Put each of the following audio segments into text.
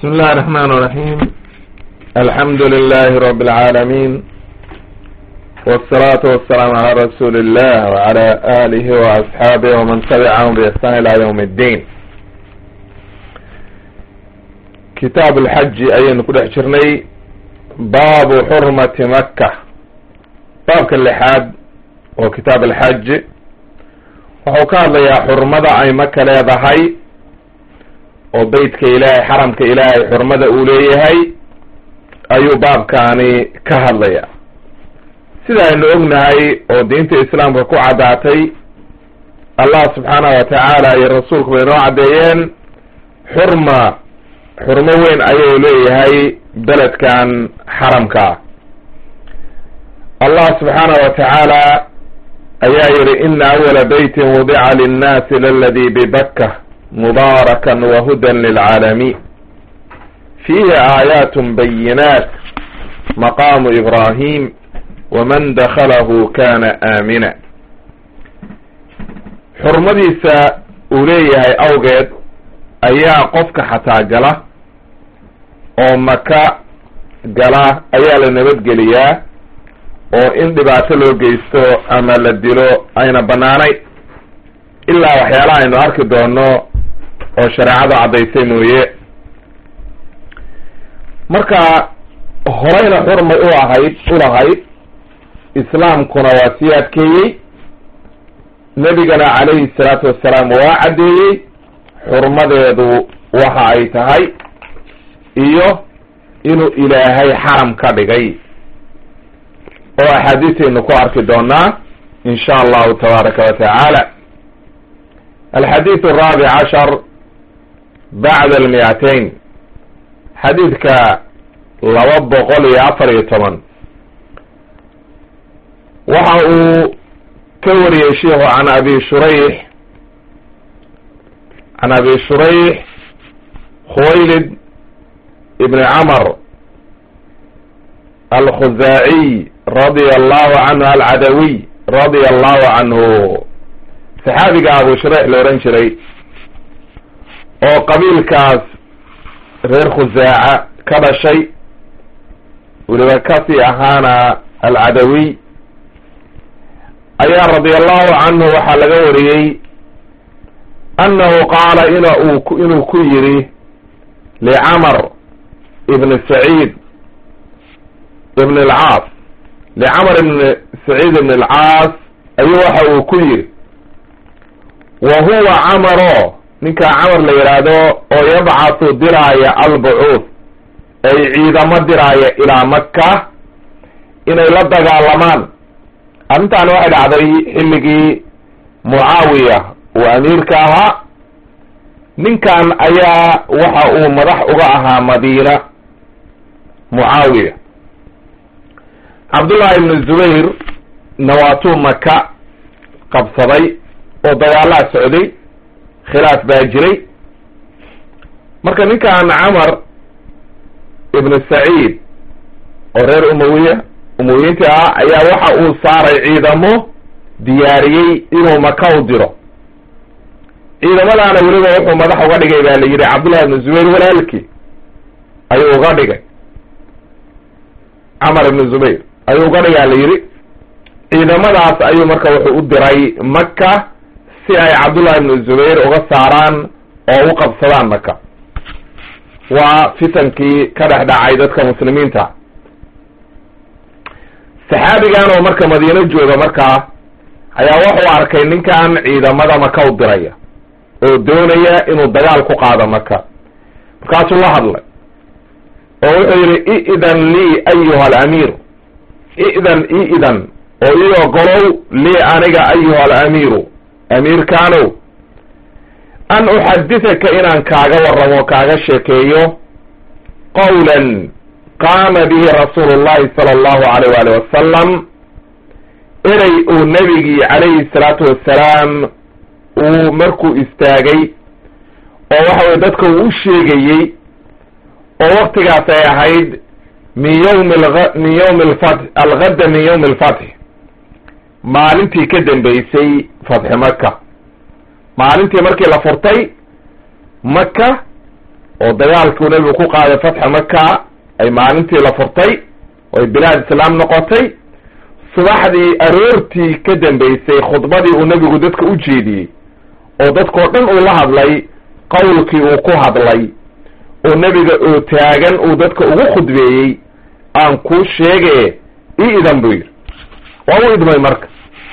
بسم الله الرحمن الرحيم الحمد لله رب العالمين والصلاة والسلام على رسول الله وعلى آله وأصحابه ومن تبعهم بإحسان إلى يوم الدين كتاب الحج أي نقول احشرني باب حرمة مكة باب كاللحاد وكتاب الحج wuxuu ka hadlayaa xurmada ay maka leedahay oo beytka ilaahay xaramka ilaahay xurmada uu leeyahay ayuu baabkaani ka hadlayaa sida aynu ognahay oo diinta islaamka ku caddaatay allah subxaanahu watacaala iyo rasuulku bay noo caddeeyeen xurma xurmo weyn ayuu leeyahay beledkan xaramka ah allah subxaanahu watacaala ayaa yihi ina awala beytin wudica linnaasi laladi bibakka mubaarakan wahudan lilcaalamiin fiihi aayaat bayinaat maqaamu ibraahim waman dakhalahu kana aamina xurmadiisa uu leeyahay awgeed ayaa qofka xataa gala oo maka gala ayaa la nabadgeliyaa oo in dhibaato loo geysto ama la dilo ayna banaanayn ilaa waxyaalaha aynu arki doono oo shareecadu caddaysay mooye marka horeyna xurmay u ahayd ulahayd islaamkuna waa sii adkeeyey nebigana calayhi salaatu wassalaam waa caddeeyey xurmadeedu waxa ay tahay iyo inuu ilaahay xaram ka dhigay oo axaadiisaynu ku arki doonaa in sha allahu tabaaraka wa tacaala alxadiid araabic cashar bacda almiyatain xadiidka laba boqol iyo afar iyo toban waxa uu ka wariyey sheikhu can abi shurayx can abi shurayx khuwaylid ibni camr alkhuzaaciy radia allahu canhu alcadawiy radia allahu canhu saxaabiga abu shureyx la ohan jiray oo qabiilkaas reer khusaaca ka dhashay weliba kasii ahaana alcadawiy ayaa radia allahu canhu waxaa laga wariyey annahu qaala in uu inuu ku yidhi licamar ibn saciid ibn alcaas licamar ibn saciid ibn alcaas ayuu waxa uu ku yidhi wa huwa camaro ninkaa camar la yidhaahdo oo yabcathu diraaya albucuud ay ciidamo diraaya ilaa maka inay la dagaalamaan arrintaani waxay dhacday xilligii mucaawiya uu amiirka ahaa ninkan ayaa waxa uu madax uga ahaa madiina mucaawiya cabdullahi ibnu zubayr nawaatuu maka qabsaday oo dagaalaa socday khilaaf baa jiray marka ninkan camar ibnu saciid oo reer umawiya umawiyiinta ah ayaa waxa uu saaray ciidamo diyaariyey inuu maka u diro ciidamadaana weliba wuxuu madax uga dhigay baa la yidhi cabdullahi ibnu zubayr walaalkii ayuu uga dhigay camar ibnu zubayr ayuu uga dhigaa la yidhi ciidamadaas ayuu marka wuxuu u diray maka si ay cabdullahi ibnu zubayr uga saaraan oo u qabsadaan maka waa fitankii ka dhex dhacay dadka muslimiinta saxaabigan oo marka madiino jooga markaa ayaa wuxuu arkay ninkan ciidamada maka u diraya oo doonaya inuu dagaal ku qaado maka markaasuu la hadlay oo wuxuu yidhi idan lii ayuha alamiir idan iidan oo ii ogolow lii aniga ayuha alamiiru amiirkaanow an uxadithaka inaan kaaga warramo kaaga sheekeeyo qawlan qaama bihi rasuulu llahi sala allahu alayh waali wasalam erey uu nebigii calayhi salaatu wassalaam uu markuu istaagay oo waxa weye dadka uu u sheegayey oo waktigaas ay ahayd min yawmi min yawmi alfath algadda min yawmi alfatx maalintii ka dambeysay fatxi maka maalintii markii la furtay maka oo dagaalkuu nebigu ku qaaday fatxa maka ay maalintii la furtay oo ay bilaad islaam noqotay subaxdii aroortii ka dambeysay khudbadii uu nebigu dadka u jeediyey oo dadkao dhan uu la hadlay qowlkii uu ku hadlay oo nebiga oo taagan uu dadka ugu khudbeeyey aan kuu sheege ii idan buu yidhi waa u idmay marka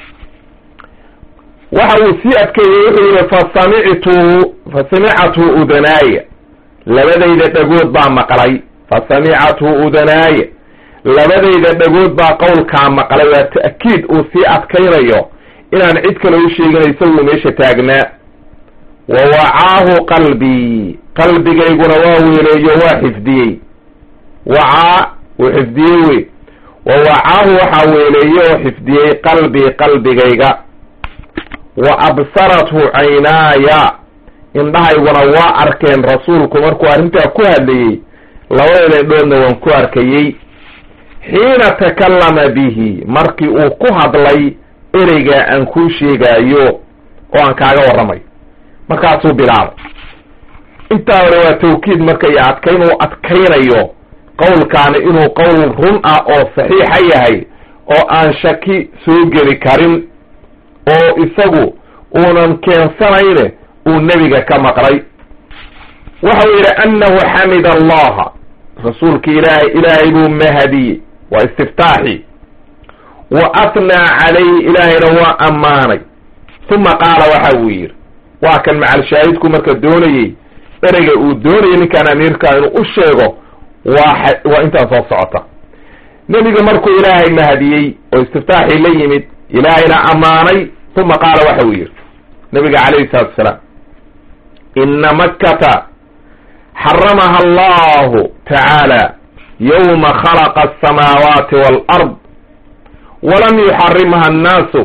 waxa uu sii adkeeyey wuxuu yihi fasamictu fasamicathu udanaaya labadayda dhagood baa maqlay fasamicathu udanaaya labadayda dhagood baa qowlkaa maqlay waa ta'kiid uu sii adkaynayo inaan cid kale u sheegin isaguu meesha taagnaa wa wacaahu qalbii qalbigayguna waa weeleeyo waa xifdiyey wacaa uu xifdiyey wey wa wacaahu waxaa weeleeye oo xifdiyey qalbii qalbigayga wa absarathu caynaaya indhahayguna waa arkeen rasuulku markuu arrintaa ku hadlayey labada indhoodna waan ku arkayey xiina takallama bihi markii uu ku hadlay ereygaa aan kuu sheegaayo oo aan kaaga warramay markaasuu bilaabay intaa hore waa tawkiid marka iyo adkayn uu adkaynayo qowlkaani inuu qowl run ah oo saxiixa yahay oo aan shaki soo geli karin oo isagu uunan keensanayne uu nebiga ka maqlay waxa uu yidhi annahu xamida allaha rasuulka ilaahay ilaahay buu mahadiyey waa istiftaaxi wa atnaa calayhi ilaahayna waa ammaanay uma qaala waxa uu yidhi waa kan macalshaahidku marka doonayey ereyga uu doonayay ninkaan amiirka inuu u sheego waa waa intaan soo socota nebiga markuu ilaahay mahadiyey oo istiftaaxii la yimid ilaahayna ammaanay uma qaala waxa uu yidhi nabiga calayhi salaatu wasalaam ina makkata xaramaha allahu tacaala yowma khalaqa asamaawaati waalard walam yuxarimha annaasu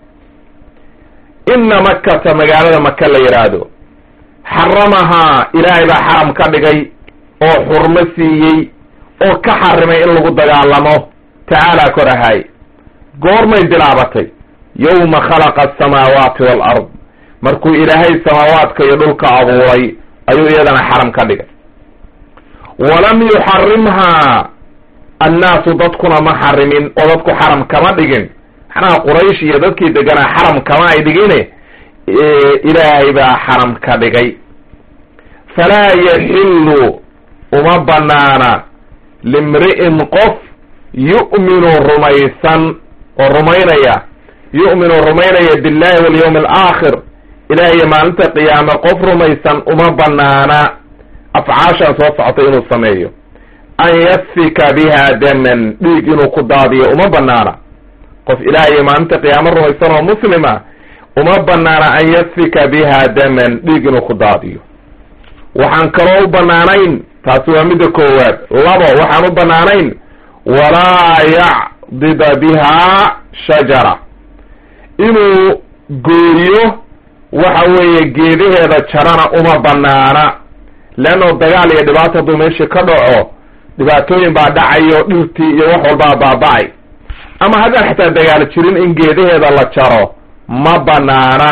ina makkata magaalada maka la yidhaahdo xaramahaa ilaahay baa xaram ka dhigay oo xurmo siiyey oo ka xarimay in lagu dagaalamo tacaala kor ahaay goormay bilaabatay yowma khalaqa asamaawaati waalard markuu ilaahay samaawaadka iyo dhulka abuuray ayuu iyadana xaram ka dhigay walam yuxarimhaa annaasu dadkuna ma xarimin oo dadku xaram kama dhigin macnaha quraysh iyo dadkii deganaa xaram kama ay dhigine ilaahay baa xaram ka dhigay falaa yaxillu uma banaana limri'in qof yu'minu rumaysan oo rumaynaya yu'minu rumaynaya billahi walyawmi alaakhir ilaah iyo maalinta qiyaame qof rumaysan uma banaana afcaashaan soo socotay inuu sameeyo an yasfika biha daman dhiig inuu ku daadiyo uma banaana qof ilaah iyo maalinta qiyaame rumaysan oo muslima uma banaana an yasfika biha daman dhiig inuu ku daadiyo waxaan kaloo u banaanayn taasi waa midda koowaad labo waxaan u banaanayn walaa yacdida bihaa shajara inuu gooyo waxa weeye geedaheeda jarana uma banaana leanno dagaal iyo dhibaato hadduu meeshii ka dhaco dhibaatooyin baa dhacayo dhirtii iyo wax walbaa baaba-ay ama haddaan xataa dagaal jirin in geedaheeda la jaro ma banaana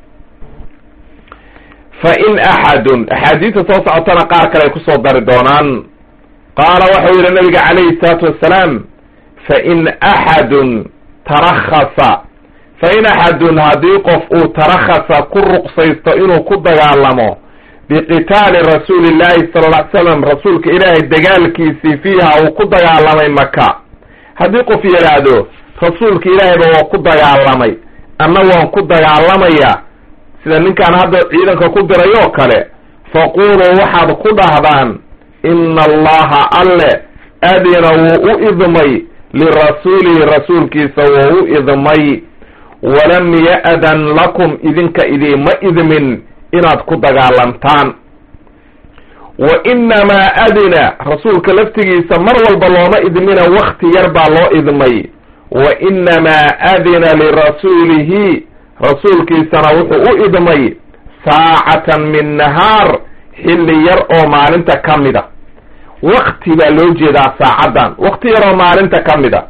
fa in axadun axaadiista soo socotana qaar kale ay kusoo dari doonaan qaala waxau yihi nabiga calayhi salaatu wassalaam fa in axadun tarakhasa fa in axadun haddii qof uu tarakhasa ku ruqsaysto inuu ku dagaalamo biqitaali rasuuli llahi sala lla ly slam rasuulka ilaahay dagaalkiisii fiiha uu ku dagaalamay maka haddii qof yidhaahdo rasuulka ilaahayba waa ku dagaalamay anna waan ku dagaalamaya sida ninkaan hadda ciidanka ku diray oo kale faquluu waxaad ku dhahdaan ina allaha alle adina wuu u idmay lirasuulihi rasuulkiisa wuu u idmay walam ya'dan lakum idinka idiima idmin inaad ku dagaalantaan wa inamaa adina rasuulka laftigiisa mar walba looma idmina wakti yar baa loo idmay wa inamaa adina lirasuulihi rasuulkiisana wuxuu u idmay saacatan min nahaar xilli yar oo maalinta ka mida wakti baa loo jeedaa saacaddan wakti yar oo maalinta ka mida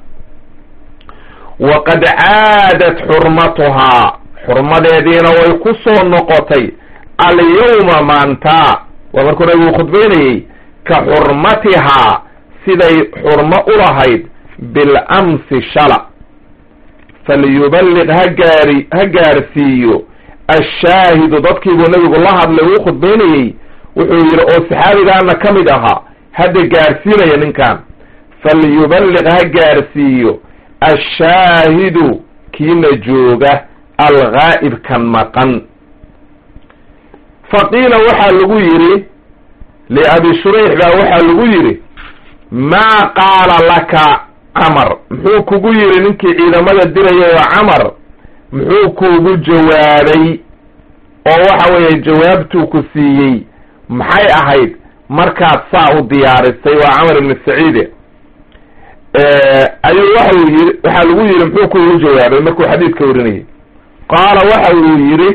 waqad caadat xurmatuhaa xurmadeediina way ku soo noqotay alyawma maanta waa markuu nabigu khudbaynayey ka xurmatihaa siday xurmo u lahayd bilamsi shala falyuballiq ha gaari ha gaarsiiyo ashaahidu dadkiibuu nabigu la hadlay uu khudbaynayey wuxuu yidhi oo saxaabigaana ka mid ahaa hadda gaarsiinaya ninkan falyuballiq ha gaarsiiyo ashaahidu kiina jooga algaa'ibkan maqan faqiila waxaa lagu yidhi liabi shurayx baa waxaa lagu yidhi maa qaala laka camar muxuu kugu yidhi ninkii ciidamada dirayay oo camar muxuu kuugu jawaabay oo waxa weeye jawaabtuu ku siiyey maxay ahayd markaad saa u diyaarisay waa camar ibnu saciide ayuu waxau yii waxaa lagu yidhi muxuu kuugu jawaabay markuu xadiidka warinayay qaala waxa uu yidhi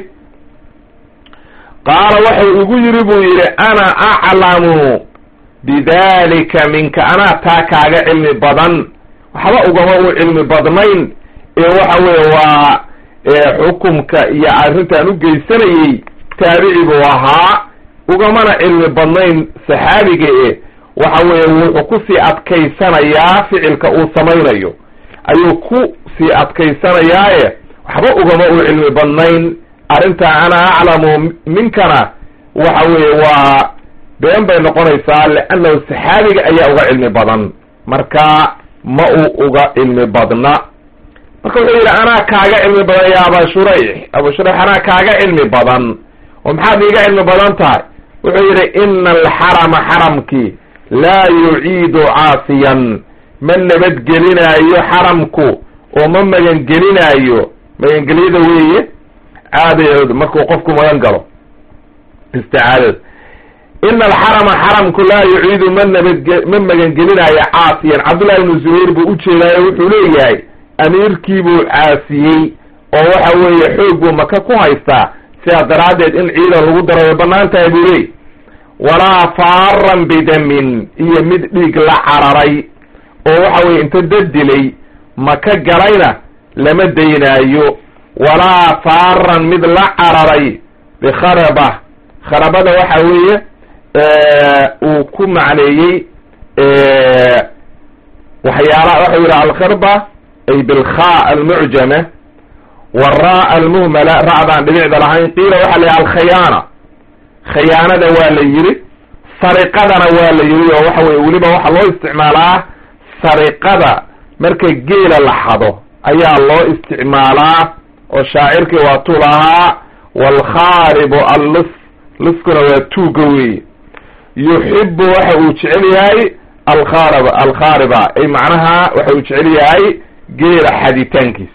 qaala waxau igu yidhi buu yidhi ana aclamu bidalika minka anaa taa kaaga cilmi badan waxba ugama u cilmi badnayn ee waxa weeye waa xukumka iyo arrintaan u geysanayey taabici buu ahaa ugamana cilmi badnayn saxaabiga e waxa weeye wuxuu kusii adkaysanayaa ficilka uu samaynayo ayuu ku sii adkaysanayaaye waxba ugama u cilmi badnayn arrintaa ana aclamu minkana waxa weeye waa been bay noqonaysaa liannahu saxaabiga ayaa uga cilmi badan marka ma uu uga cilmi badna marka wuxuu yidhi anaa kaaga cilmi badan ya aba shurayx abu shurayx anaa kaaga cilmi badan oo maxaad iiga cilmi badan tahay wuxuu yidhi ina alxarama xaramkii laa yuciidu caasiyan ma nabadgelinaayo xaramku oo ma magangelinaayo magangelyada weeye caadadeed markuu qofku magan galo isticaadada ina alxarama xaramku laa yuciidu ma nabadge ma magangelinaayo caasiyan cabdullahi ibnu zubayr buu ujeedaayo wuxuu leeyahay amiirkiibuu caasiyey oo waxa weeye xoog buu maka ku haystaa sidaas daraaddeed in ciidan lagu daro way bannaan tahay buu leey walaa faaran bidamin iyo mid dhiig la cararay oo waxa weye inta dad dilay maka galayna lama daynaayo walaa faaran mid la cararay bikharaba kharabada waxa weeye uu ku macneeyey waxyaala waxau yidhi alkharba ay bilkha almucjama wara almuhmala ra'daan dhibicda lahayn qiila waxaa la yidhi alkhayaana khayaanada waa la yidhi sariqadana waa la yidhi oo waxa weye weliba waxaa loo isticmaalaa sariqada marka geela la xado ayaa loo isticmaalaa oo shaacirkii waa tu lahaa waalkhaaribu allus luskuna waa tuuga weeye yuxibu waxa uu jecel yahay alkhaarib alkhaariba ay macnaha waxa uu jecel yahay geela xaditaankiis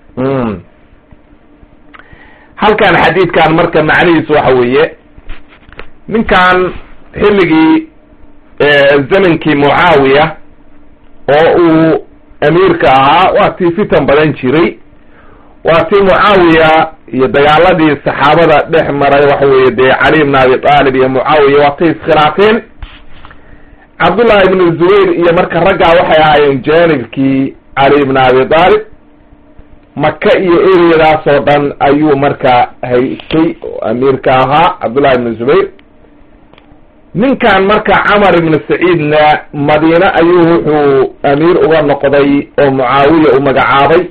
halkan xadiidkan marka macnihiisu waxa weeye ninkan xilligii zamankii mucaawiya oo uu amiirka ahaa waa tii fitan badan jiray waa tii mucaawiya iyo dagaaladii saxaabada dhex maray waxa weeye dee cali ibn abi aalib iyo mucaawiya waa tay iskhilaafeen cabdullahi ibnu zubayr iyo marka raggaa waxay ahaayeen janibkii cali ibn abi aalib maka iyo ereyadaas oo dhan ayuu marka haystay oo amiirka ahaa cabdullahi ibnu zubayr ninkan marka camar ibnu saciidna madiine ayuu wuxuu amiir uga noqday oo mucaawiya u magacaabay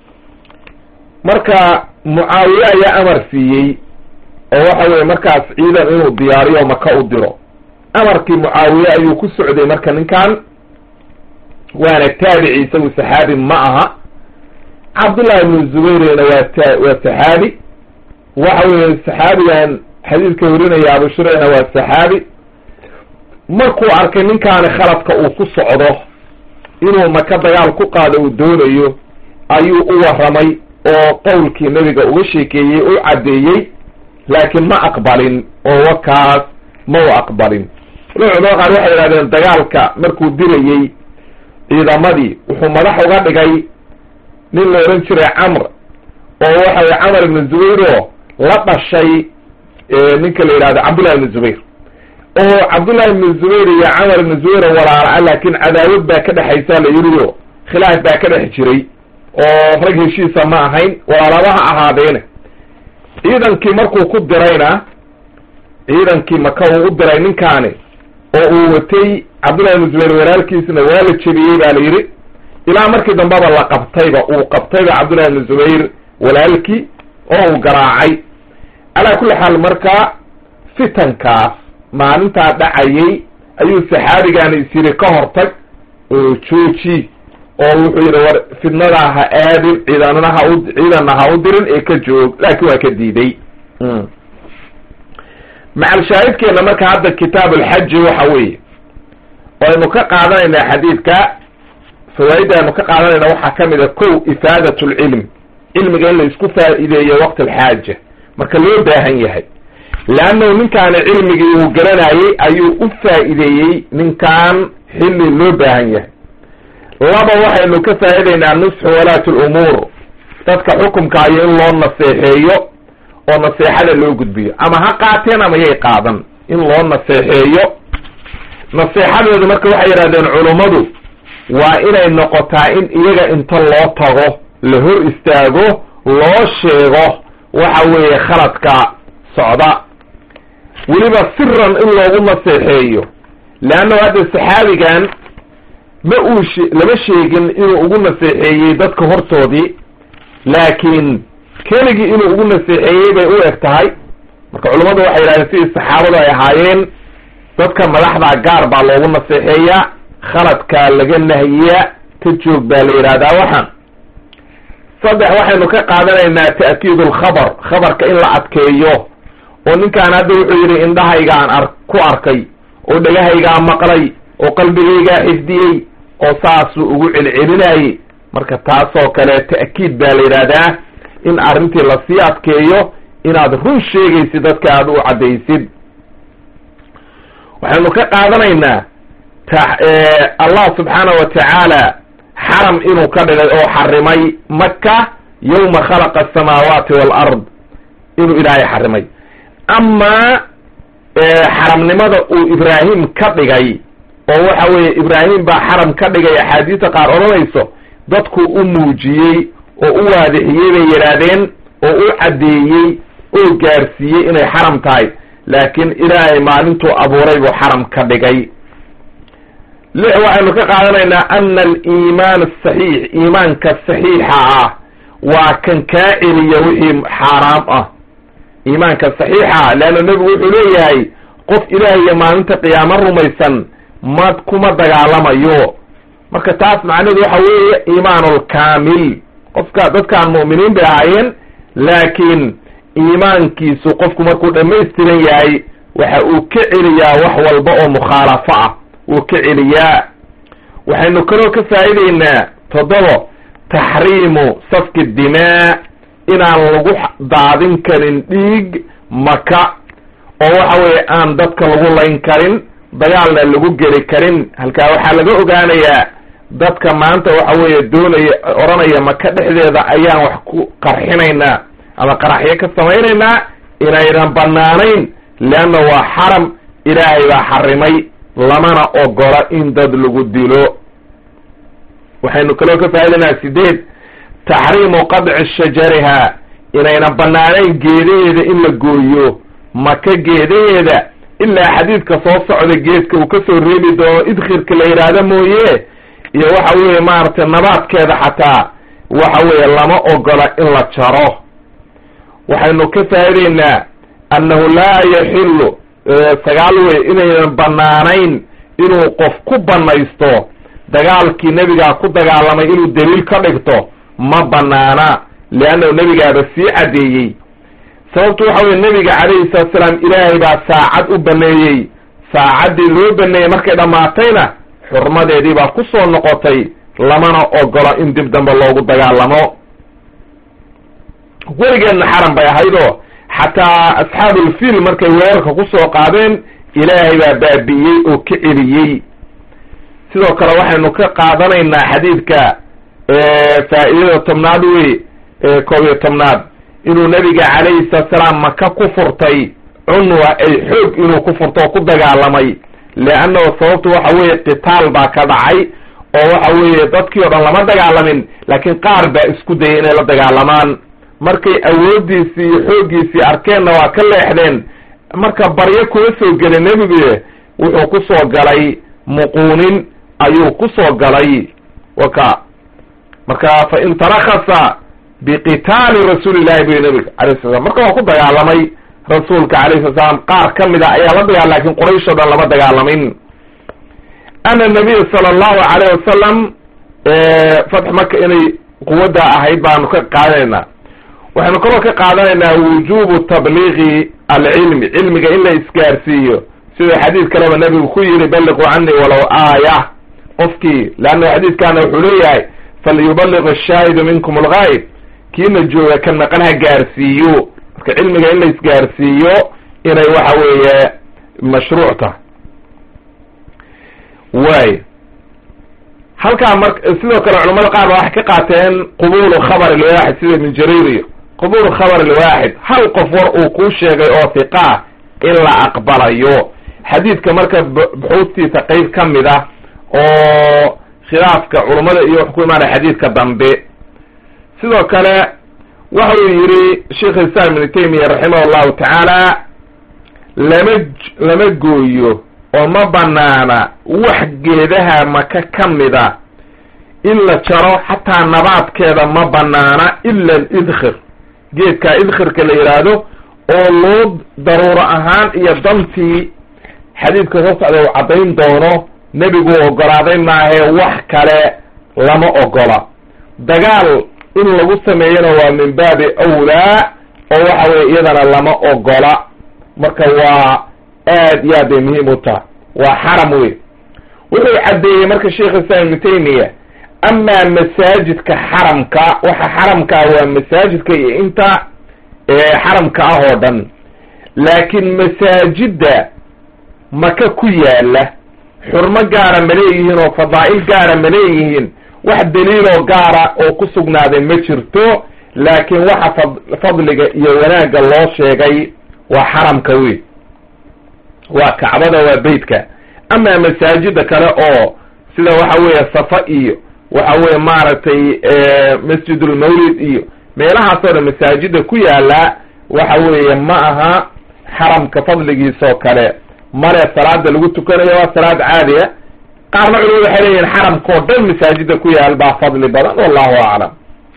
marka mucaawiye ayaa amar siiyey oo waxa weye markaas ciidan inuu diyaariyo maka u diro amarkii mucaawiye ayuu ku socday marka ninkan waana taabici isagu saxaabi ma aha cabdullahi ibnu zubayrna waa ta waa saxaabi waxa weye saxaabigan xadiidka warinaya abu shuraycna waa saxaabi markuu arkay ninkaani khaladka uu ku socdo inuu maka dagaal ku qaado uu doonayo ayuu u warramay oo qowlkii nebiga uga sheekeeyey u caddeeyey laakiin ma aqbalin oo wakaas ma u aqbalin culamada qaar waxay yidhahdeen dagaalka markuu dirayey ciidamadii wuxuu madax uga dhigay nin la odhan jiray camr oo waxa weye camar ibnu zubayr oo la dhashay ninka la yidhahdo cabdullahi ibnu zubayr oo cabdullahi ibnu zubayr iyo camar ibnu zubayr oo walaala laakiin cadaawad baa ka dhexaysa la yidhi o khilaaf baa ka dhex jiray oo rag heshiisa ma ahayn walaalaba ha ahaadeene ciidankii markuu ku dirayna ciidankii maka uu u diray ninkaani oo uu watay cabdullahi ibnu zubayr walaalkiisna waa la jebiyey baa la yidhi ilaa markii dambeba la qabtayba uu qabtayba cabdullahi ibnu zubayr walaalkii oo uu garaacay calaa kulli xaal marka fitankaas maalintaa dhacayay ayuu saxaabigaani is yidhi ka hortag oo jooji oo wuxuu yidhi war fidnadaa ha aadin ciidanna ha u ciidanna ha u dirin ee ka joog laakiin waa ka diiday macalshaahidkeena marka hadda kitaab alxaji waxa weeye aynu ka qaadanaynaa xadiidka fawaaidda aynu ka qaadanayna waxaa ka mid a kow ifaadat lcilm cilmiga in la isku faa'iideeyo waqti alxaaja marka loo baahan yahay leannahu ninkaani cilmigii uu garanayey ayuu u faa'iideeyey ninkan xilli loo baahan yahay laba waxaynu ka faa'idaynaa nusxu walaati lumuur dadka xukumka ayo in loo naseexeeyo oo naseexada loo gudbiyo ama ha qaateen ama yay qaadan in loo naseexeeyo naseexadooda marka waxay yidhahdeen culummadu waa inay noqotaa in iyaga inta loo tago la hor istaago loo sheego waxa weeye khaladka socda weliba siran in loogu naseexeeyo leannahu hadda saxaabigan ma uu she lama sheegin inuu ugu naseexeeyey dadka hortoodii laakiin keligii inuu ugu naseexeeyey bay u eg tahay marka culummadu waxay yidhahdeen sidii saxaabadu ay ahaayeen dadka madaxda gaar baa loogu naseexeeyaa khaladkaa laga nahiyaa ka joog baa la yidhahdaa waxaan saddex waxaynu ka qaadanaynaa ta'kiid alkhabar khabarka in la adkeeyo oo ninkaan hadda wuxuu yidhi indhahaygaan ar ku arkay oo dhegahaygaa maqlay oo qalbigaygaa xifdiyey oo saasuu ugu celcelinayey marka taasoo kale ta'kiid baa la yidhahdaa in arrintii lasii adkeeyo inaad run sheegaysid dadka aada u caddaysid waxaynu ka qaadanaynaa allah subxaana wa tacaala xaram inuu ka dhigay oo xarimay maka yawma khalaqa asamaawaati waalard inuu ilaahay xarimay amaa xaramnimada uu ibraahim ka dhigay oo waxa weeye ibraahim baa xaram ka dhigay axaadiista qaar odhanayso dadku u muujiyey oo u waadixiyey bay yidhaahdeen oo u caddeeyey oo gaarsiiyey inay xaram tahay laakiin ilaahay maalintuu abuuray buu xaram ka dhigay lix waxaynu ka qaadanaynaa ana aliimaan asaxiix iimaanka saxiixa ah waa kan kaa celiya wixii xaaraam ah iimaanka saxiixa leanna nebigu wuxuu leeyahay qof ilaah iyo maalinta qiyaamo rumaysan ma kuma dagaalamayo marka taas macnaheedu waxa weeye iimaanulkaamil qofka dadkaan mu'miniin bay ahaayeen laakiin iimaankiisu qofku markuu dhammaystiran yahay waxa uu ka celiyaa wax walba oo mukhaalafo ah wuu ka celiyaa waxaynu kaloo ka faa'idaynaa toddobo taxriimu safki dimaa inaan lagu daadin karin dhiig maka oo waxa weeye aan dadka lagu layn karin dagaalna lagu geli karin halkaa waxaa laga ogaanayaa dadka maanta waxa weeye doonaya odhanaya maka dhexdeeda ayaan wax ku qarxinaynaa ama qaraxyo ka samaynaynaa inaynan banaanayn leanna waa xaram ilaahay baa xarimay lamana ogola in dad lagu dilo waxaynu kaloo ka faa'idaynaa sideed taxriimu qadci shajariha inaynan banaanayn geedaheeda in la gooyo maka geedaheeda ilaa xadiidka soo socda geedka uu kasoo reebi doono idkhirka la yidhaahdo mooye iyo waxa weeye maaragtay nabaadkeeda xataa waxa weeye lama ogola in la jaro waxaynu ka faa'idaynaa annahu laa yaxilu sagaal wey inaynan banaanayn inuu qof ku banaysto dagaalkii nebigaa ku dagaalamay inuu daliil ka dhigto ma banaana leannahu nebigaaba sii caddeeyey sababtu waxa weye nebiga calayhi salatu salaam ilaahay baa saacad u baneeyey saacaddii loo baneeyey markay dhammaatayna xurmadeedii baa ku soo noqotay lamana ogola in dib dambe loogu dagaalamo weligeedna xaram bay ahaydoo xataa asxaabulfiil markay weerarka ku soo qaadeen ilaahay baa baabi'iyey oo ka celiyey sidoo kale waxaynu ka qaadanaynaa xadiidka faa'iidada tobnaad wey koob iyo tobnaad inuu nebiga calayhi salatu salaam maka ku furtay cunwa ay xoog inuu ku furto oo ku dagaalamay leannahu sababtu waxa weeye qitaal baa ka dhacay oo waxa weeye dadkii o dhan lama dagaalamin laakiin qaar baa isku dayay inay la dagaalamaan markay awooddiisii iyo xooggiisii arkeenna waa ka leexdeen marka baryo kuma soo gelin nebigu wuxuu ku soo galay muquunin ayuu ku soo galay waka marka fa in tarakasa biqitaali rasuuli llahi buy nebiga alayh sala slam marka waa ku dagaalamay rasuulka alayh sala slam qaar ka mid a ayaa la dagaal lakin quraysh o dhan lama dagaalamin ana nabiya sala allahu alayh wasalam fatx maka inay quwadda ahayd baanu ka qaadanaynaa waxaynu kaloo ka qaadanaynaa wujubu tabliigi alcilmi cilmiga in la isgaarsiiyo siduu xadiid kaleba nebigu ku yiri balliquu canii walow aaya qofkii leanna xadiidkaana wuxuu leeyahay falyubaliq ashaahidu minkum algaayb kiina jooga ka naqan ha gaarsiiyo marka cilmiga in la isgaarsiiyo inay waxa weeye mashruuc tahay waay halkaa mar sidoo kale culamada qaar ba waxay ka qaateen qubulu khabar ilwaaxid sida ibn jarir iyo qubulu khabar ilwaaxid hal qof war uu kuu sheegay oo hiqaa in la aqbalayo xadiidka marka buxuustiisa qeyb ka mid ah oo khilaafka culummada iyo wuxuu ku imaanaya xadiidka dambe sidoo kale waxau yidhi sheikh islam ibnu taymiya raximah allahu tacaala lama lama gooyo oo ma banaana wax geedaha maka ka mida in la jaro xataa nabaadkeeda ma banaana ila alidkhir geedka idkhirka la yidhaahdo oo loo daruuro ahaan iyo dantii xadiidka soo socda uu caddayn doono nebigu ogolaaday maahee wax kale lama ogola dagaal in lagu sameeyana waa min baabi awlaa oo waxa weye iyadana lama ogola marka waa aad iyo aad bay muhiim u tahay waa xaram wey wuxuu caddeeyey marka sheikh islam ibnu taymiya amaa masaajidka xaramka waxa xaramka ah waa masaajidka iyo inta xaramka ah oo dhan laakiin masaajidda maka ku yaala xurmo gaara ma leeyihiin oo fadaa'il gaara ma leeyihiin wax daliiloo gaara oo ku sugnaaday ma jirto laakiin waxa fad fadliga iyo wanaagga loo sheegay waa xaramka wey waa kacbada waa beytka amaa masaajida kale oo sida waxa weeye safa iyo waxa weye maaragtay masjidulmawlid iyo meelahaasoo dhan masaajida ku yaala waxa weeye ma aha xaramka fadligiisoo kale male salaada lagu tukanayo waa salaad caadiya qaarna culimadu waxay leeyihin xaramkao dhan masaajida ku yaal baa fadli badan wallahu aclam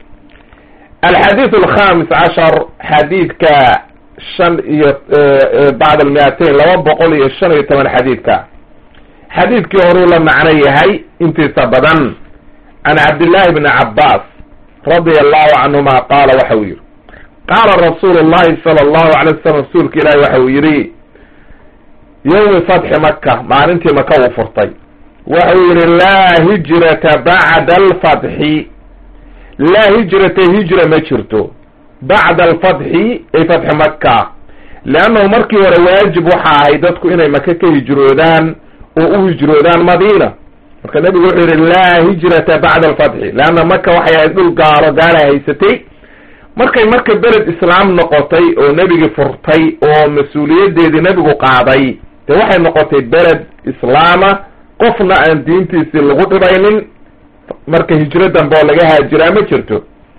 alxadiid alkhamis cashar xadiidka shan iyo bacd almiatain laba boqol iyo shan iyo toban xadiidka xadiidkii horuu la macno yahay intiisa badan can cabdillahi bni cabbaas radia allahu canhuma qaala waxa uu yihi qaala rasuulu llahi sala allahu alay wasalam rasuulka ilaahi waxa uu yidhi yowmi fatxi maka maalintii maka uu furtay waxa uu yihi laa hijrata bacda alfatxi laa hijrata hijra ma jirto bacda alfatxi ay fatxi maka leannahu markii hore waajib waxa ahay dadku inay maka ka hijroodaan oo u hijroodaan madiina marka nebigu wuxuu yihi laa hijrata bacda alfatxi leanna maka waxay ahayd dhul gaalo gaala haysatay markay marka beled islaam noqotay oo nebigi furtay oo mas-uuliyaddeedii nebigu qaaday dee waxay noqotay beled islaama qofna aan diintiisii lagu dhibaynin marka hijro dambe oo laga haajiraa ma jirto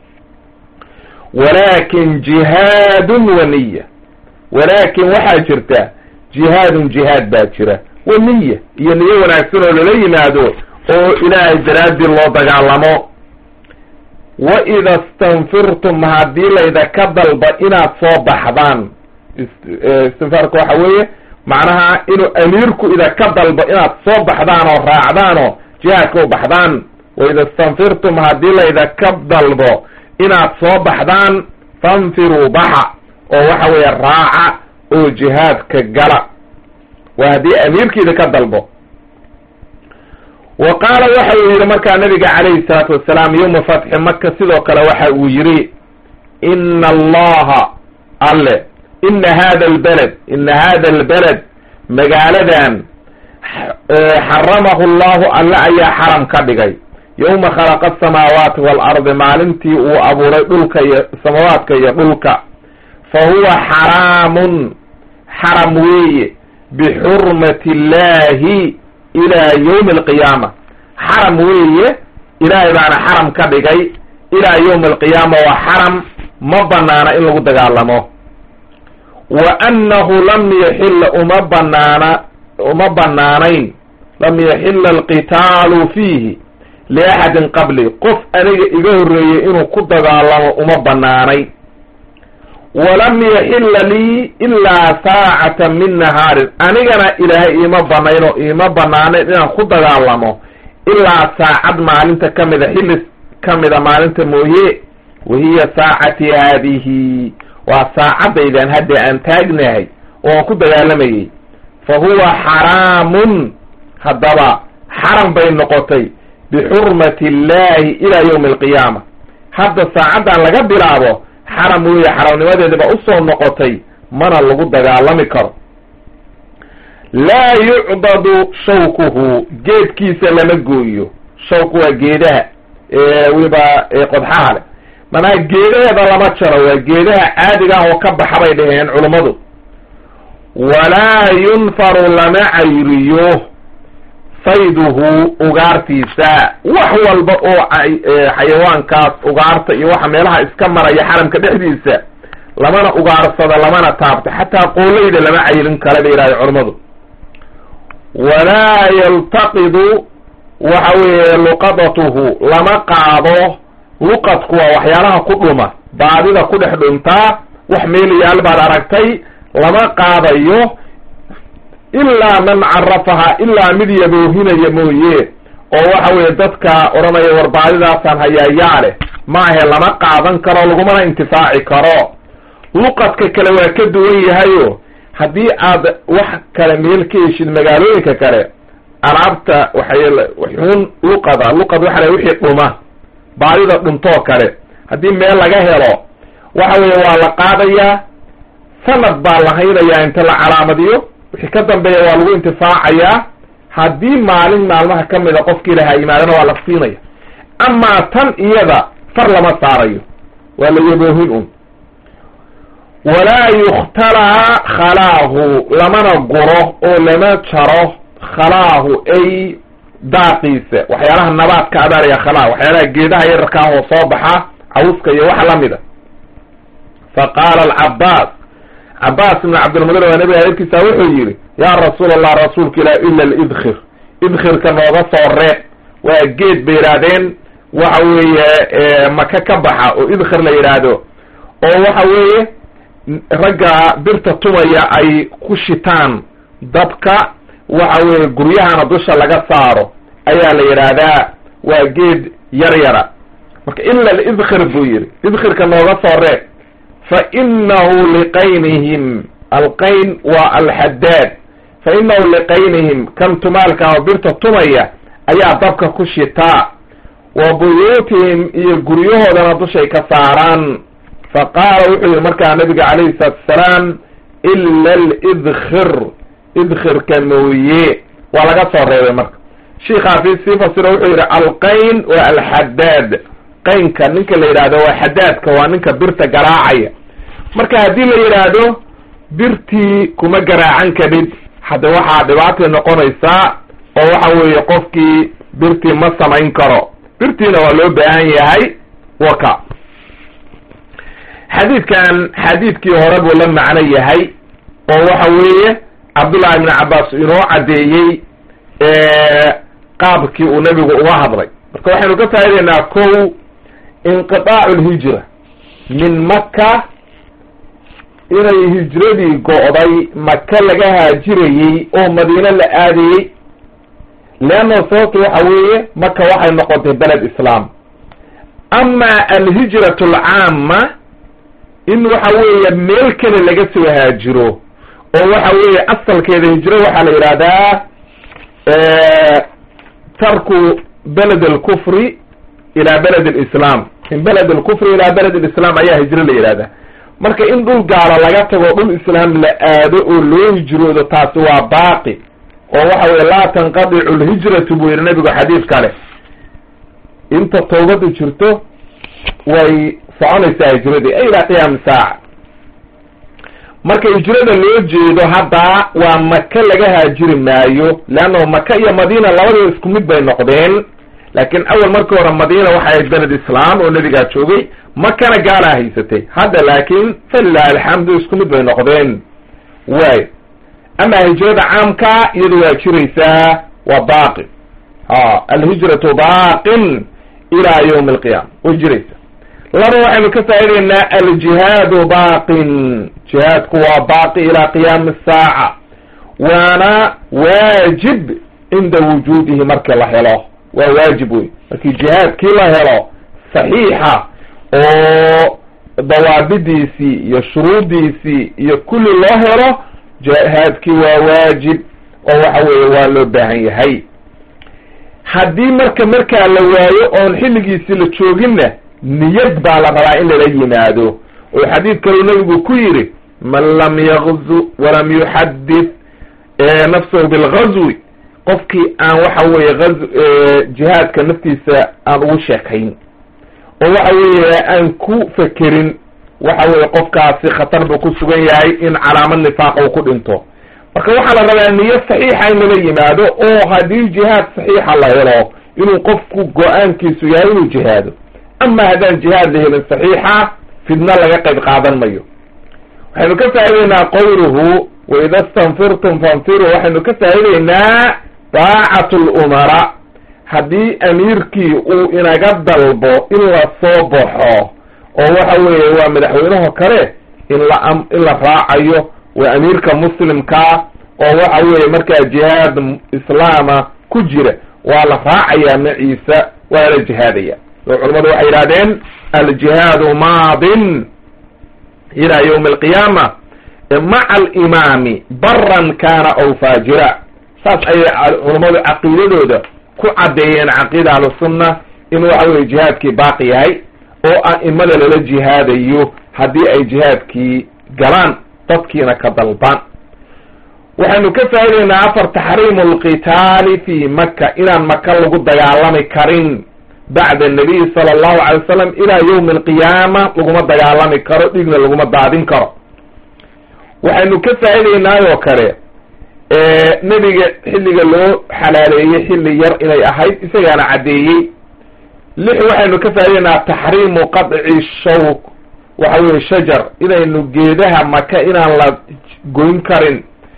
walakin jihaadun wa niya walaakin waxaa jirta jihaadun jihaad baa jira wa niya iyo niyo wanaagsan oo lala yimaado oo ilaahay daraaddii loo dagaalamo wa ida stanfirtum haddii laydaka dalba inaad soo baxdaan istinfaarka waxa weeye macnaha inuu amiirku idaka dalbo inaad soo baxdaan oo raacdaan oo jihaadka u baxdaan wa ida stanfirtum haddii laydaka dalbo inaad soo baxdaan fanfiruu baxa oo waxa weeye raaca oo jihaadka gala waa haddii amiirkiida ka dalbo wa qaala waxa uu yidhi markaa nabiga calayhi salaatu wasalaam yowma fatxi maka sidoo kale waxa uu yidhi ina allaha alle ina hada albeled ina hada albeled magaaladan xaramahu llahu alle ayaa xaram ka dhigay yowma khalaqa asamaawaati waalardi maalintii uu abuuray dhulka iyo samaawaadka iyo dhulka fa huwa xaraamun xaram weeye bixurmati illahi ilaa yowmi alqiyaama xaram weeye ilaahay baana xaram ka dhigay ilaa yowmi alqiyaama waa xaram ma banaana in lagu dagaalamo wa annahu lam yaxilla uma banaana uma banaanayn lam yaxilla alqitaalu fiihi liaxadin qabli qof aniga iga horreeyey inuu ku dagaalamo uma banaanayn walam yaxilla lii ilaa saacata min nahaarin anigana ilaahay iima banayn oo iima banaanayn inaan ku dagaalamo ilaa saacad maalinta ka mida xilli ka mida maalinta mooye wahiya saacati haadihi waa saacadaydan hadda aan taagnahay oo aan ku dagaalamayey fa huwa xaraamun haddaba xaram bay noqotay bixurmati illahi ilaa yawmi alqiyaama hadda saacaddan laga bilaabo xaram weeye xaramnimadeediba usoo noqotay mana lagu dagaalami karo laa yucdadu shawkuhu geedkiisa lama gooyo shawku waa geedaha weliba qodxaha leh manaa geedaheeda lama jaro waa geedaha caadiga ah oo ka baxa bay dhaheen culummadu walaa yunfaru lama cayriyo sayduhu ugaartiisa wax walba oo xayawaankaas ugaarta iyo waxa meelaha iska maraya xaramka dhexdiisa lamana ugaarsado lamana taabto xataa qoolayda lama cayrin kale bay yidhahda culammadu walaa yaltaqidu waxa weeye luqadatuhu lama qaado luqadku waa waxyaalaha ku dhuma baadida ku dhex dhuntaa wax meel yaal baad aragtay lama qaadayo ilaa man carafaha ilaa mid yaboohinaya mooye oo waxa weeye dadka odhanaya war baadidaasaan hayaayaa leh maahe lama qaadan karo lagumana intifaaci karo luqadka kale waa ka duwan yahayo haddii aad wax kale meel ka heshid magaalooyinka kale alaabta waxay xun luqada luqad waxa la wixii dhuma baadida dhuntoo kale haddii meel laga helo waxa weeye waa la qaadayaa sanad baa la haynayaa inta la calaamadiyo wixii ka dambeeya waa lagu intifaacayaa haddii maalin maalmaha ka mida qofkii lahaa yimaadana waa la siinaya amaa tan iyada far lama saarayo waa la yaboohin un walaa yukhtalaa khalaahu lamana guro oo lama jaro khalaahu ay daaqiisa waxyaalaha nabaadka adaaraya khalaa waxyaalaha geedaha yararkaa oo soo baxa cawska iyo waxa lamida fa qaala alcabaas cabaas ibn cabdilmudir waa nabiga adeerkiisa wuxuu yidhi yaa rasuul allah rasuulka ilah ila lidkhir idkhirka nooga soo reeb waa geed bay yidhaahdeen waxa weeye maka ka baxa oo idkhir la yidhaahdo oo waxa weeye ragga birta tumaya ay ku shitaan dabka waxa weeye guryahana dusha laga saaro ayaa la yidhaahdaa waa geed yar yara marka ila lidkhir buu yidhi idkhirka nooga soo reeb fa inahu liqaynihim alqayn waa alxadaad fa inahu liqaynihim kan tumaalka oo birta tumaya ayaa dabka ku shitaa wa buyuutihim iyo guryahoodana dushay ka saaraan fa qaala wuxuu yihi markaa nabiga calayhi salaatu asalaam ila lidkhir idkhirka mooye waa laga soo reebay marka shiikhaasi sii fasiro wuxuu yidhi alqayn waa alxadaad qaynka ninka la yidhaahdo waa xadaadka waa ninka birta garaacaya marka haddii la yidhaahdo birtii kuma garaacan kadhid hadda waxaa dhibaatay noqonaysaa oo waxa weeye qofkii birtii ma samayn karo birtiina waa loo baahan yahay waka xadiidkan xadiidkii hore buu la macno yahay oo waxa weeye cabdullahi ibn cabbaas inoo caddeeyey qaabkii uu nebigu uga hadlay marka waxaynu ka faa'idaynaa kow inqitaacu lhijra min maka inay hijradii go'day maka laga haajirayey oo madiine la aadayey leanna sababta waxa weeye maka waxay noqotay beled islaam ama alhijratu alcaama in waxa weeye meel kale laga soo haajiro oo waxa weeye asalkeeda hijro waxaa la yidhahdaa tarku beled alkufri ila beled alislam min beled alkufri ila beled alislam ayaa hijro la yidhahdaa marka in dhul gaalo laga tago dhul islaam la aado oo loo hijroodo taasi waa baaqi oo waxa weye laa tanqadicu lhijratu buu yidhi nabigu xadiis kale inta toobadu jirto way soconaysaa hijradii ilaa qiyaami saaca marka hijrada loo jeedo hadda waa maka laga haajiri maayo leanna maka iyo madiina labadaba isku mid bay noqdeen laakiin awal markii hore madiina waxay ahayd beled islaam oo nebigaa joogay makana gaalaa haysatay hadda laakiin falilahi alxamdu isku mid bay noqdeen waay ama hijrada caamka iyadu waa jiraysaa waa baaqi ha alhijratu baaqin ilaa yawmi alqiyama way jiraysaa laba waxaynu ka faa'idaynaa aljihaadu baaqin jihaadku waa baaqi ilaa qiyaami asaaca waana waajib cinda wujuudihi markii la helo waa waajib wey markii jihaadkii la helo saxiixa oo dawaabidiisii iyo shuruudiisii iyo kulli loo helo jihaadkii waa waajib oo waxa weeye waa loo baahan yahay haddii marka markaa la waayo oon xilligiisii la jooginna niyad baa la rabaa in lala yimaado oo xadiid kaleu nabigu ku yidhi man lam yagzu walam yuxadith nafsahu bilgazwi qofkii aan waxa weeye a jihaadka naftiisa aan ugu sheekayn oo waxa weeye aan ku fekerin waxa weeye qofkaasi khatar buu ku sugan yahay in calaamad nifaaqa uu ku dhinto marka waxaa la rabaa niyo saxiixa in lala yimaado oo haddii jihaad saxiixa la helo inuu qofku go-aankiisu yahay inuu jihaado ama haddaan jihaad la helin saxiixa fidna laga qayb qaadan mayo waxaynu ka faa'ideynaa qowluhu waida stanfirtum fanfiruu waxaynu ka faa'ideynaa daacatu lumara haddii amiirkii uu inaga dalbo in la soo baxo oo waxa weeye waa madaxweynaho kale in la in la raacayo waa amiirka muslimkaa oo waxa weeye markaa jihaad islaama ku jira waa la raacayaa maciisa waa la jihaadaya oo culamadu waxay yidhahdeen aljihaadu maadin ilaa yawmi alqiyaama maca alimaami baran kana aw faajira saas ayay culammadu caqiidadooda ku caddeeyeen caqiida ahlusunna in waxa weye jihaadkii baaqi yahay oo a'imada lala jihaadayo haddii ay jihaadkii galaan dadkiina ka dalbaan waxaynu ka faa'ideynaa afar taxriimu alqitaali fi maka inaan maka lagu dagaalami karin bacda annabiy sala allahu calay wasalam ilaa yawmi alqiyaama laguma dagaalami karo dhigna laguma daadin karo waxaynu ka faa'iideynaayoo kale nebiga xilliga loo xalaaleeyey xilli yar inay ahayd isagaana caddeeyey lix waxaynu ka faa'ideynaa taxriimu qadci shawk waxa weye shajar inaynu geedaha maka inaan la goyn karin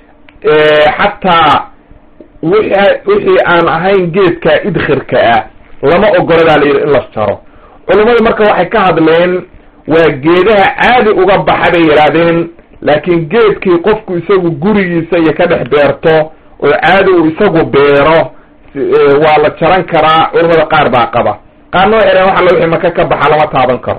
xataa wi wixii aan ahayn geedka idkhirka ah lama ogoladaa la yidhi in la jaro culummadu marka waxay ka hadleen waa geedaha caadi uga baxa bay yidhaahdeen laakiin geedkii qofku isagu gurigiisa iyo ka dhex beerto oo caadi uu isagu beero waa la jaran karaa culamada qaar baa qaba qaarna waxay dhahen waxa la wixii maka ka baxa lama taaban karo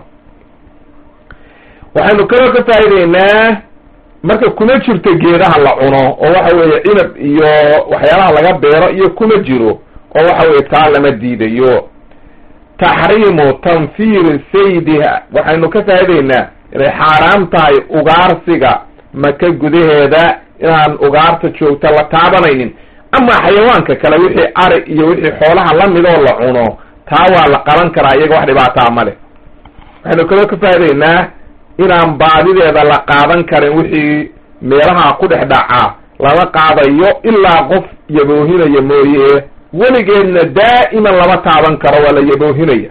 waxaynu kaloo ka faa'ideynaa marka kuma jirto geedaha la cuno oo waxa weeye cinab iyo waxyaalaha laga beero iyo kuma jiro oo waxa weye taa lama diidayo taxriimu tanfiiri saydiha waxaynu ka faa'ideynaa inay xaaraam tahay ugaarsiga maka gudaheeda inaan ugaarta joogta la taabanaynin ama xayawaanka kale wixii ari iyo wixii xoolaha lamidoo la cuno taa waa la qaban karaa iyaga wax dhibaataa ma leh waxaynu kaloo ka faa'ideynaa inaan baadideeda la qaadan karin wixii meelaha ku dhex dhaca lama qaadayo ilaa qof yaboohinaya mooye weligeedna daa'iman lama taaban karo waa la yaboohinaya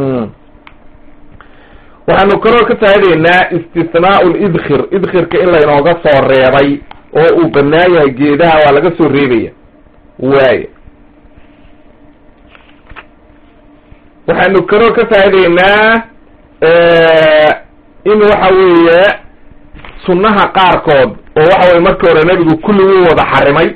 waxaanu kaloo ka faa'ideynaa istithnaau lidkhir idkhirka in laynooga soo reebay oo uu banaan yahay geedaha waa laga soo reebaya waaya waxaanu kaloo ka faa'ideynaa in waxa weeye sunnaha qaarkood oo waxa weye markii hore nebigu kulliguu wada xarimay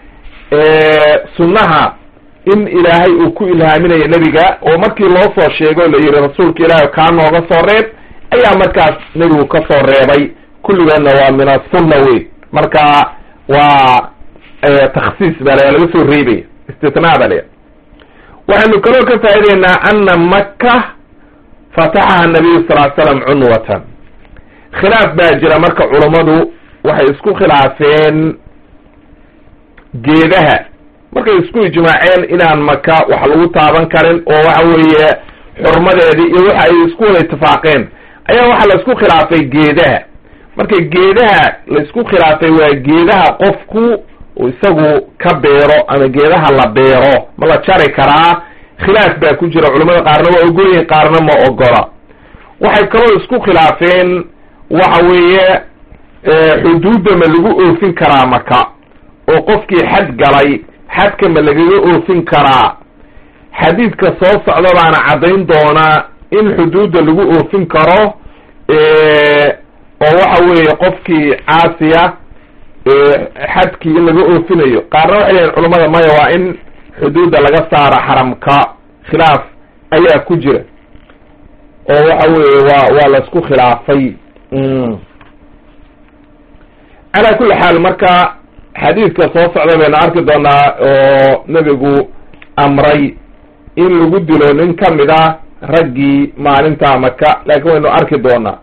sunnaha in ilaahay uu ku ilhaaminayo nebiga oo markii loo soo sheego la yihi rasuulka ilaahay kaa nooga soo reeb ayaa markaas nebigu ka soo reebay kulligoodna waa min asunna wey marka waa taksiis baa la laga soo reebaya istitnaa ba la waxaynu kaloo ka faa'ideynaa ana maka fataxaha nabiyu sal l slam cunwatan khilaaf baa jira marka culammadu waxay isku khilaafeen geedaha markay isku ijmaaceen inaan maka wax lagu taaban karin oo waxa weeye xurmadeedii iyo waxa ay isku wada itifaaqeen ayaa waxaa la isku khilaafay geedaha marka geedaha la isku khilaafay waa geedaha qofku isagu ka beero ama geedaha la beero ma la jari karaa khilaaf baa ku jira culamada qaarna waa ogolyihin qaarna ma ogola waxay kaloo isku khilaafeen waxa weeye xuduudda ma lagu oofin karaa maka oo qofkii xad galay xadka ma lagaga oofin karaa xadiidka soo socda baana caddayn doonaa in xuduudda lagu oofin karo oo waxa weeye qofkii caasiya xadkii in laga oofinayo qaarna waxay leeyihin culamada maya waa in xuduudda laga saaro xaramka khilaaf ayaa ku jira oo waxa weeye waa waa laisku khilaafay calaa kulli xaal marka xadiidka soo socda baynu arki doonaa oo nebigu amray in lagu dilo nin kamid a raggii maalinta maka laakiin waynu arki doonaa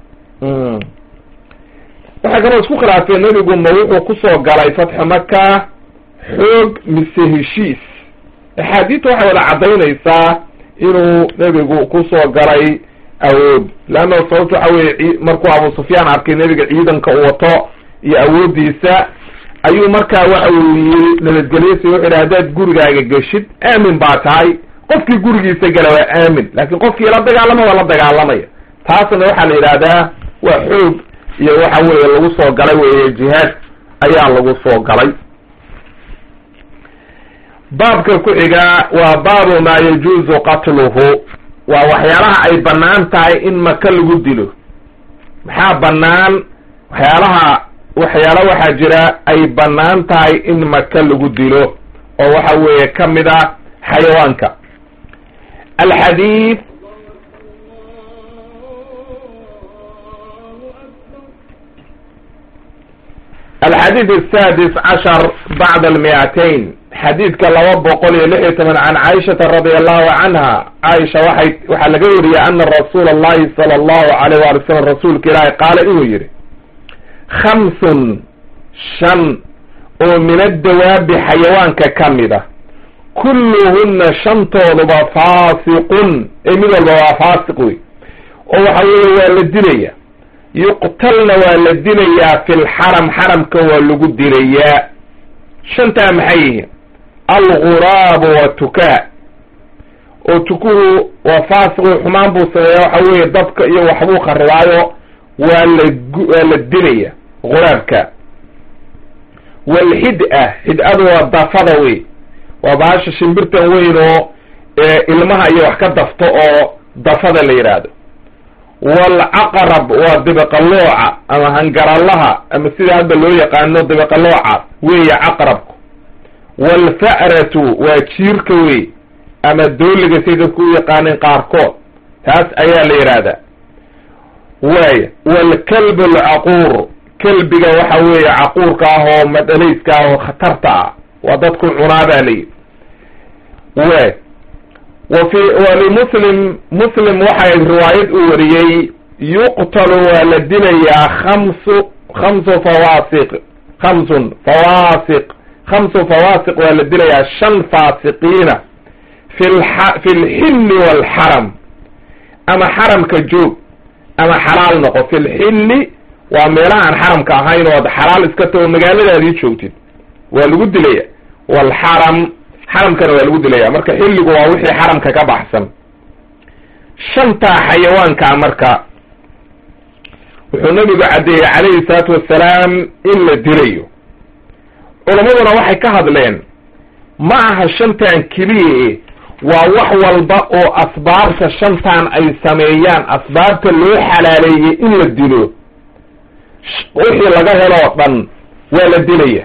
waxay kaloo isku khilaafeen nebigu ma wuxuu kusoo galay fatxu maka xoog mise heshiis axaadiidta waxay wada caddaynaysaa inuu nebigu kusoo galay awood leanna sababto waxa weye markuu abu sufyaan arkay nebiga ciidanka uu wato iyo awooddiisa ayuu markaa waxa uu yiri nabadgelyasi wuxu yidhi haddaad gurigaaga geshid aamin baa tahay qofkii gurigiisa gala waa aamin laakiin qofkii la dagaalama waa la dagaalamaya taasna waxaa la yidhaahdaa waa xoog iyo waxa weeye lagu soo galay weeye jihaad ayaa lagu soo galay baabka ku xigaa waa baabu maa yajuuzu qatluhu waa waxyaalaha ay bannaan tahay in maka lagu dilo maxaa bannaan waxyaalaha waxyaala waxaa jira ay bannaan tahay in maka lagu dilo oo waxa weeye ka mid ah xayawaanka alxadiid alxadiid asadis cashar bacda almiatain xadiidka laba boqol iyo lix iyo toban can caaishata radi allahu canha caaisha waxay waxaa laga wariyey ana rasuula allahi sala allahu alayh waali salam rasuulka ilaahi qaala inuu yihi khamsun shan oo min addawaabi xayawaanka ka mid a kulluhunna shantooduba faasiqun ee mid walba waa faasiq wey oo waxa weeye waa la dilaya yuqtalna waa la dilayaa fi lxaram xaramka waa lagu dilayaa shantaa maxay yihiin alguraabu wa tukaa oo tukuhu waa faasiq wey xumaan buu sameeya waxa weeye dabka iyo waxbuu kharibaayo waa la waa la dilaya guraabka walxid-a xid-adu waa dafada wey waa bahasha shimbirtan weyn oo ilmaha iyo wax ka dafto oo dafada la yidhaahdo waalcaqrab waa dibiqalooca ama hangaralaha ama sida hadda loo yaqaano dibiqalooca weeye caqrabku waalfa'ratu waa jiirka wey ama dooliga say dadku u yaqaaneen qaarkood taas ayaa la yidhaahdaa waaya waalkalb alcaquur kelbiga waxa weeye caquurka ah oo madhalayska ah oo khatarta ah waa dadku cunaa baa layidhi waay wa fi walimuslim muslim waxay riwaayad u wariyey yuqtalu waa la dilayaa khamsu khamsu fawaasiq khamsun fawaasiq khamsu fawaasiq waa la dilayaa shan faasiqiina fi lxa fi lxilli waalxaram ama xaramka joog ama xalaal noqo fi lxilli waa meelaha aan xaramka ahayn oo ad xalaal iska tago magaaladaadii joogtid waa lagu dilaya waalxaram xaramkana waa lagu dilaya marka xilligu waa wixii xaramka ka baxsan shantaa xayawaankaa marka wuxuu nabigu caddeeyey calayhi salaatu wassalaam in la dilayo culammaduna waxay ka hadleen ma aha shantan keliya waa wax walba oo asbaabta shantan ay sameeyaan asbaabta loo xalaaleeyey in la dilo wixii laga heloo dhan waa la dilaya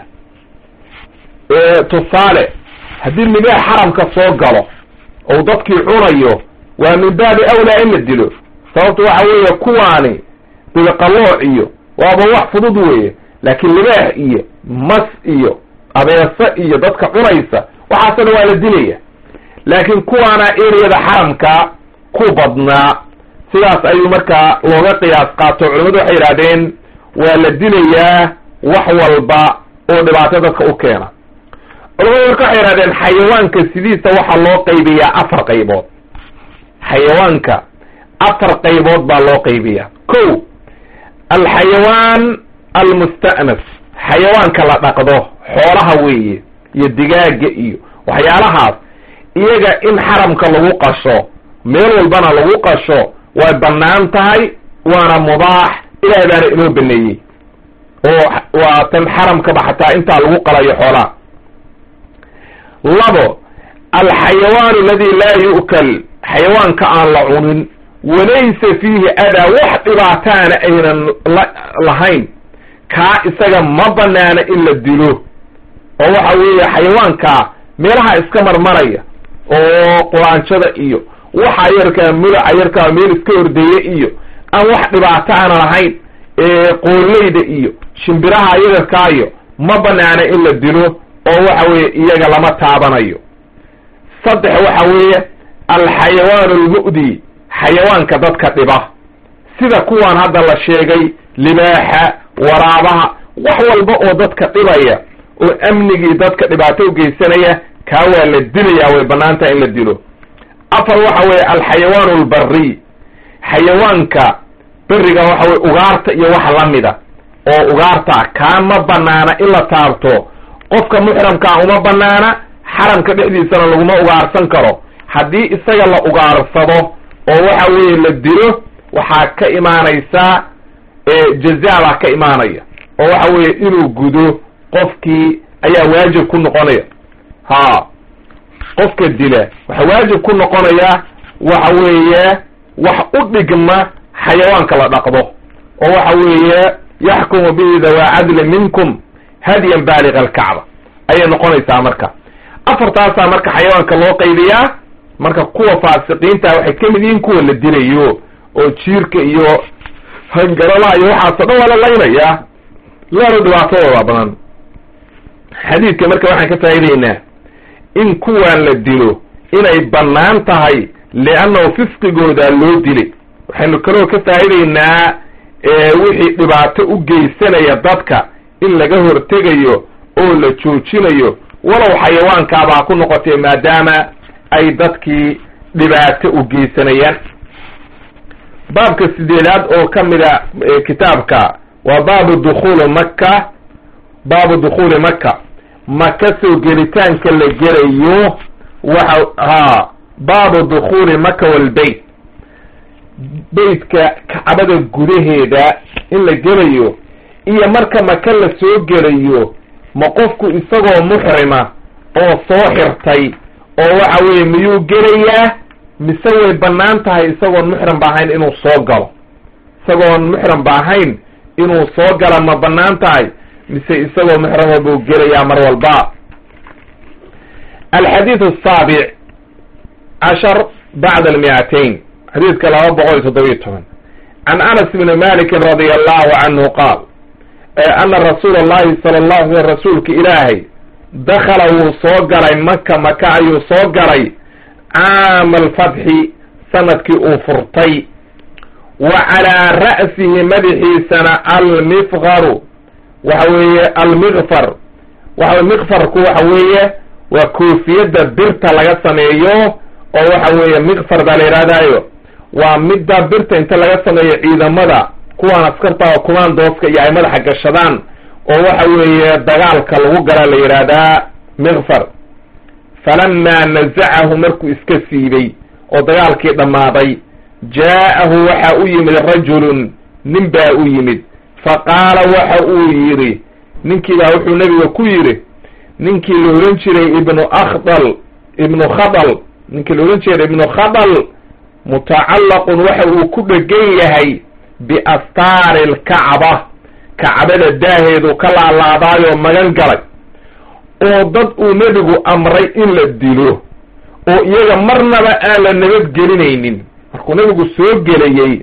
tusaale haddii libaax xaramka soo galo ou dadkii cunayo waa min baabi awlaa in la dilo sababtu waxa weeye kuwaani dibiqalooc iyo waaba wax fudud weeye laakiin libaax iyo mas iyo abeese iyo dadka cunaysa waxaasoo dhan waa la dilaya laakiin kuwaana ereyada xaramka ku badnaa sidaas ayuu markaa looga qiyaas qaato culamadu waxay yidhahdeen waa la dilayaa wax walba oo dhibaato dadka u keena culamadu marka waxay yidhahdeen xayawaanka sidiisa waxaa loo qaybiyaa afar qaybood xayawaanka afar qaybood baa loo qaybiyaa ko alxayawaan almusta'nas xayawaanka la dhaqdo xoolaha weeye iyo digaaga iyo waxyaalahaas iyaga in xaramka lagu qasho meel walbana lagu qasho way bannaan tahay waana mubaax ilahay baana inoo baneeyey oo waa tan xaramkaba xataa intaa lagu qalayo xoolaa labo alxayawaan aladi laa yu'kal xayawaanka aan la cunin walaysa fiihi adaa wax dhibaataana aynan lahayn kaa isaga ma banaana in la dilo oo waxa weeye xayawaankaa meelaha iska marmaraya oo quraanjada iyo waxa yarkaa mulaca yarkaa meel iska hordeeye iyo aan wax dhibaato aana lahayn qooleyda iyo shimbiraha yagarkaayo ma banaana in la dilo oo waxa weeye iyaga lama taabanayo saddex waxa weeye alxayawaan almu'di xayawaanka dadka dhiba sida kuwaan hadda la sheegay libaaxa waraabaha wax walba oo dadka dhibaya oo amnigii dadka dhibaato ugeysanaya kaa waa la dilayaa way banaantaha in la dilo afar waxa weeye alxayawaan albari xayawaanka beriga waxa weye ugaarta iyo wax lamida oo ugaarta kaa ma banaana in la taabto qofka muxramkaa uma banaana xaramka dhexdiisana laguma ugaarsan karo haddii isaga la ugaarsado oo waxa weeye la dilo waxaa ka imaanaysaa jaza baa ka imaanaya oo waxa weeye inuu gudo qofkii ayaa waajib ku noqonaya ha qofka dila waxaa waajib ku noqonaya waxa weeye wax u dhigma xayawaanka la dhaqdo oo waxa weeye yaxkumu bihi dawaa cadli minkum hadyan baaliga alkacba ayay noqonaysaa marka afartaasaa marka xayawaanka loo qaydiyaa marka kuwa faasiqiinta waxay kamid yihiin kuwa la dilayo oo jiirka iyo hangaralaha iyo waxaaso dhan waa la laynayaa laana dhibaatadooda badan xadiidka marka waxaan ka faa'idaynaa in kuwaan la dilo inay bannaan tahay liannahu fisqigooda loo dilay waxaynu kaloo ka faa'idaynaa wixii dhibaato u geysanaya dadka in laga hortegayo oo la joojinayo walow xayawaankaabaa ku noqotay maadaama ay dadkii dhibaato u geysanayaan baabka sideedaad oo ka mida kitaabka waa baabu dukhuuli maka baabu dukhuuli maka maka soo gelitaanka la gelayo waxa ha baabu dukhuuli maka walbeyt beytka kacbada gudaheeda in la gelayo iyo marka maka la soo gelayo ma qofku isagoo muxrima oo soo xirtay oo waxa weeye miyuu gelayaa mise way bannaan tahay isagoon muxram ba ahayn inuu soo galo isagoon muxram ba ahayn inuu soo gala ma bannaan tahay mise isagoo muxrama buu gelayaa mar walba alxadiid asaabic cashar bacda almiatain xadiidka laba boqol iyo toddobiyo toban can anas bni malikin radia allahu canhu qaal ana rasuula allahi sala allahu alay rasuulka ilaahay dakala wuu soo galay maka maka ayuu soo galay caama alfatxi sanadkii uu furtay wa calaa ra'sihi madaxiisana almifqaru waxa weeye almikfar waxa mikfarku waxa weeye waa koofiyadda birta laga sameeyo oo waxa weeye mikfar baa la yidhahdaayo waa midda birta inta laga sameeyo ciidamada kuwaan askarta oo kumaandooska iyo ay madaxa gashadaan oo waxa weeye dagaalka lagu gala la yidhaahdaa mikfar falamaa nazacahu markuu iska siibay oo dagaalkii dhammaaday jaa'ahu waxa u yimid rajulun nin baa u yimid fa qaala waxa uu yidhi ninkii baa wuxuu nebiga ku yidhi ninkii la odhan jiray ibnu akhdal ibnu khadal ninkii la odhan jiray ibnu khadal mutacallaqun waxa uu ku dhegan yahay biastaari alkacba kacbada daaheedu ka laalaadaayoo magan galay oo dad uu nebigu amray in la dilo oo iyaga marnaba aan la nabadgelinaynin markuu nebigu soo gelayey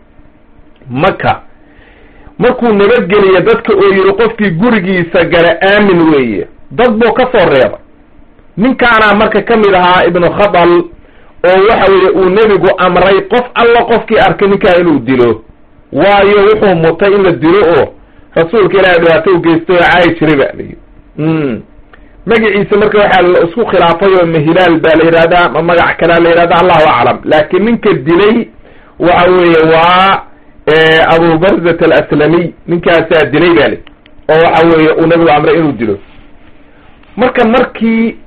maka markuu nabadgeliya dadka oo yidhi qofkii gurigiisa gala aamin weeye dad buu ka soo reebay ninkaanaa marka ka mid ahaa ibnu khadal oo waxa weeye uu nebigu amray qof alla qofkii arkay ninkaa inuu dilo waayo wuxuu mutay in la dilo oo rasuulka ilaahay dhibaato u geystay oo caayi jiray ba layi magaciisa marka waxaa la isku khilaafay oo mahilaal baa la yidhahdaa ma magac kalea la yidhahda allahu aclam laakiin ninka dilay waxa weeye waa abu barzat alaslamiy ninkaasaa dilay ba li oo waxa weeye uu nabigu amray inuu dilo marka markii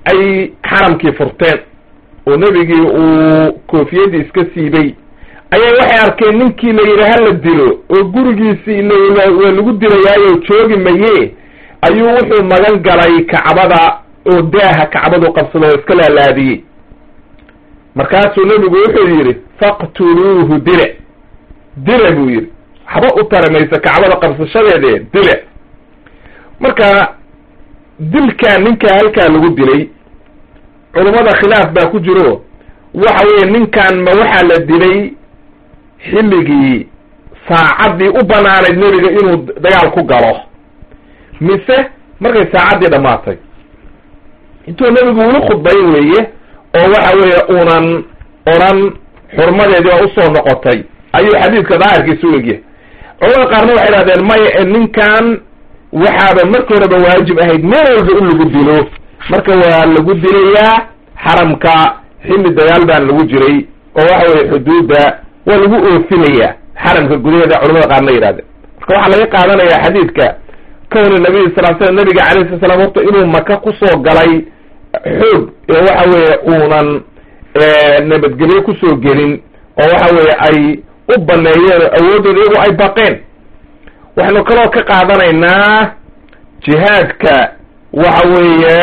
ay xaramkii furteen oo nebigii uu koofiyadii iska siibay ayaa waxay arkeen ninkii la yidhi hala dilo oo gurigiisii waa lagu dilayaayo joogi maye ayuu wuxuu magan galay kacbada oo daaha kacbadu qabsado oo iska laalaadiyey markaasuu nebigu wuxuu yidhi faqtuluuhu dile dile buu yidhi waxba u tari mayso kacbada qabsashadeede dile marka dilkaa ninkaa halkaa lagu dilay culummada khilaaf baa ku jiro waxa weeye ninkan ma waxaa la dilay xilligii saacaddii u banaanayd nebiga inuu dagaal ku galo mise markay saacaddii dhammaatay intuu nebigu ula khudbayn weeye oo waxa weeye uunan odhan xurmadeedii waa usoo noqotay ayuu xadiidka daahirkiisa u egyahay culamada qaarna waxay idhahdeen maya ee ninkan waxaaba markii horeba waajib ahayd meel walba in lagu dilo marka waa lagu dilayaa xaramka xilli dagaal baan lagu jiray oo waxa weye xuduudda waa lagu oofinayaa xaramka gudaheeda culamada qaarna yidhahdeen marka waxaa laga qaadanayaa xadiidka kowni nabiy sal l slam nabiga alayh sala slam horta inuu maka kusoo galay xoog ee waxa weeye uunan nabadgelyo kusoo gelin oo waxa weeye ay u baneeyeen oo awooddooda iyagu ay baqeen waxaynu kaloo ka qaadanaynaa jihaadka waxa weeye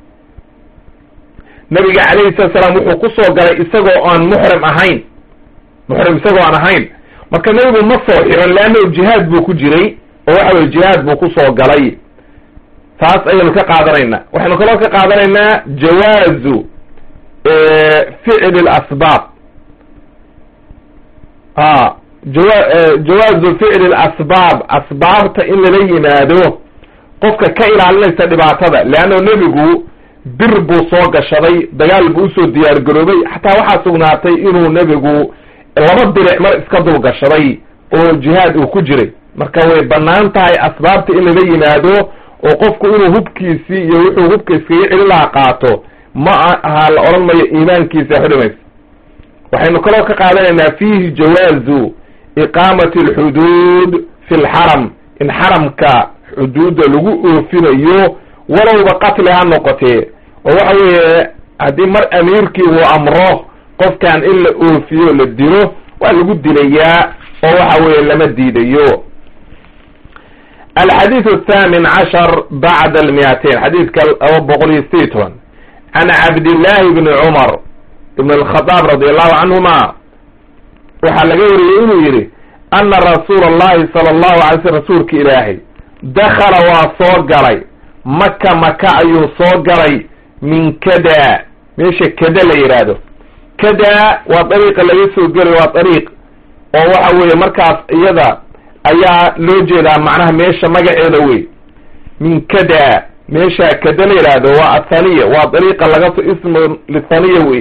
nabiga calayhi salatu salaam wuxuu kusoo galay isagoo aan muxrim ahayn muxrim isagoo aan ahayn marka nebigu ma soo xiran leannahu jihaad buu ku jiray oo waxa weye jihaad buu kusoo galay taas ayaynu ka qaadanaynaa waxaynu kaloo ka qaadanaynaa jawaazu ficli lasbaab a jawa jawaazu ficli lasbaab asbaabta in lala yimaado qofka ka ilaalinaysa dhibaatada leanna nebigu bir buu soo gashaday dagaal buu usoo diyaar garoobay xataa waxaa sugnaatay inuu nebigu laba diric mar iska dul gashaday oo jihaad uu ku jiray marka way bannaan tahay asbaabta in lala yimaado oo qofku inuu hubkiisii iyo wuxuu hubka iskaga celin lahaa qaato ma aha la odhan mayo iimaankiisa xudhimaysa waxaynu kaloo ka qaadanaynaa fiihi jawaazu iqaamati alxuduud fi lxaram in xaramka xuduudda lagu oofinayo walowba qatli ha noqotee oo waxa weeye haddii mar amiirkii uu amro qofkan in la oofiyo la dilo waa lagu dilayaa oo waxa weeye lama diidayo alxadiiث الثamin cashar bacd almiatain xadiidka laba boqol iyo sideed toban can cabdillahi bni cumar ibn alkhadaab radi allahu canhuma waxaa laga wariyey inuu yidhi ana rasuula allahi sala allahu alay sl rasuulka ilaahay dakala waa soo galay maka maka ayuu soo galay min kada meesha kada la yidhaahdo kada waa dariiqa laga soo gelayo waa dariiq oo waxa weeye markaas iyada ayaa loo jeedaa macnaha meesha magaceeda wey min kada meesha kada la yidhaahdo waa athaniya waa dariiqa laga so ismu lithaniya wey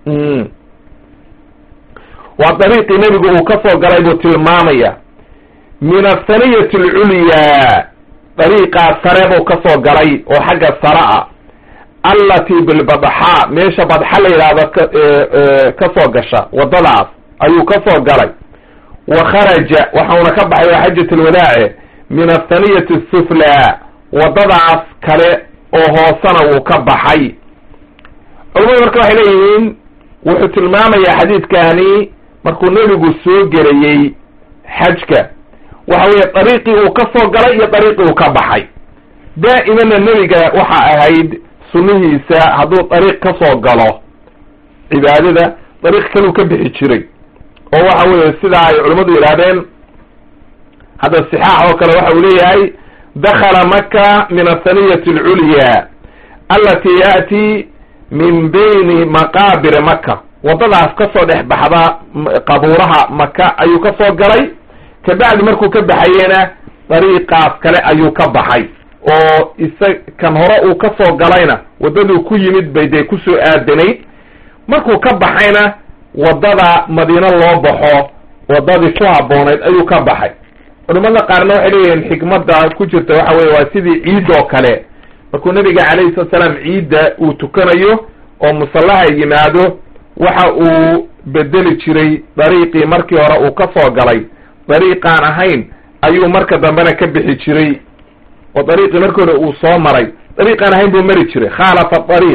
waa dariiqii nebigu uu ka soo galay buu tilmaamaya min athaniyati alculyaa dariiqaa sare buu ka soo galay oo xagga sare ah allatii bilbadxa meesha badxa la yidhaahdo ka soo gasha waddadaas ayuu ka soo galay wa kharaja waxauna ka baxay waa xajat alwadaace min athaniyati asuflaa waddadaas kale oo hoosena wuu ka baxay culamadu marka waxay leeyihiin wuxuu tilmaamayaa xadiidkani markuu nebigu soo gelayey xajka waxa weeye dariiqii uu ka soo galay iyo dariiqii uu ka baxay daa'imana nebiga waxa ahayd sunnihiisa hadduu dariiq ka soo galo cibaadada dariiq kaluu ka bixi jiray oo waxa weeye sidaa ay culimmadu yidhahdeen hadda sixaax oo kale waxa uu leeyahay dakala maka min athaniyati alculyaa alati ya'ti min bayni maqaabiri maka waddadaas ka soo dhex baxda qabuuraha maka ayuu ka soo galay kabacdi markuu ka baxayena dariiqaas kale ayuu ka baxay oo isa kan hore uu ka soo galayna waddaduu ku yimid bay dee kusoo aadanayd markuu ka baxayna waddada madiino loo baxo waddadii ku habboonayd ayuu ka baxay culimada qaarna waxay leeyihiin xikmadda ku jirta waxa weye waa sidii ciid oo kale markuu nabiga calayhi salatu salaam ciidda uu tukanayo oo musallaha yimaado waxa uu bedeli jiray dariiqii markii hore uu ka soo galay dariiqaan ahayn ayuu marka dambena ka bixi jiray oo dariiqii markii hore uu soo maray dariiqaan ahayn buu mari jiray khaalafa dariiq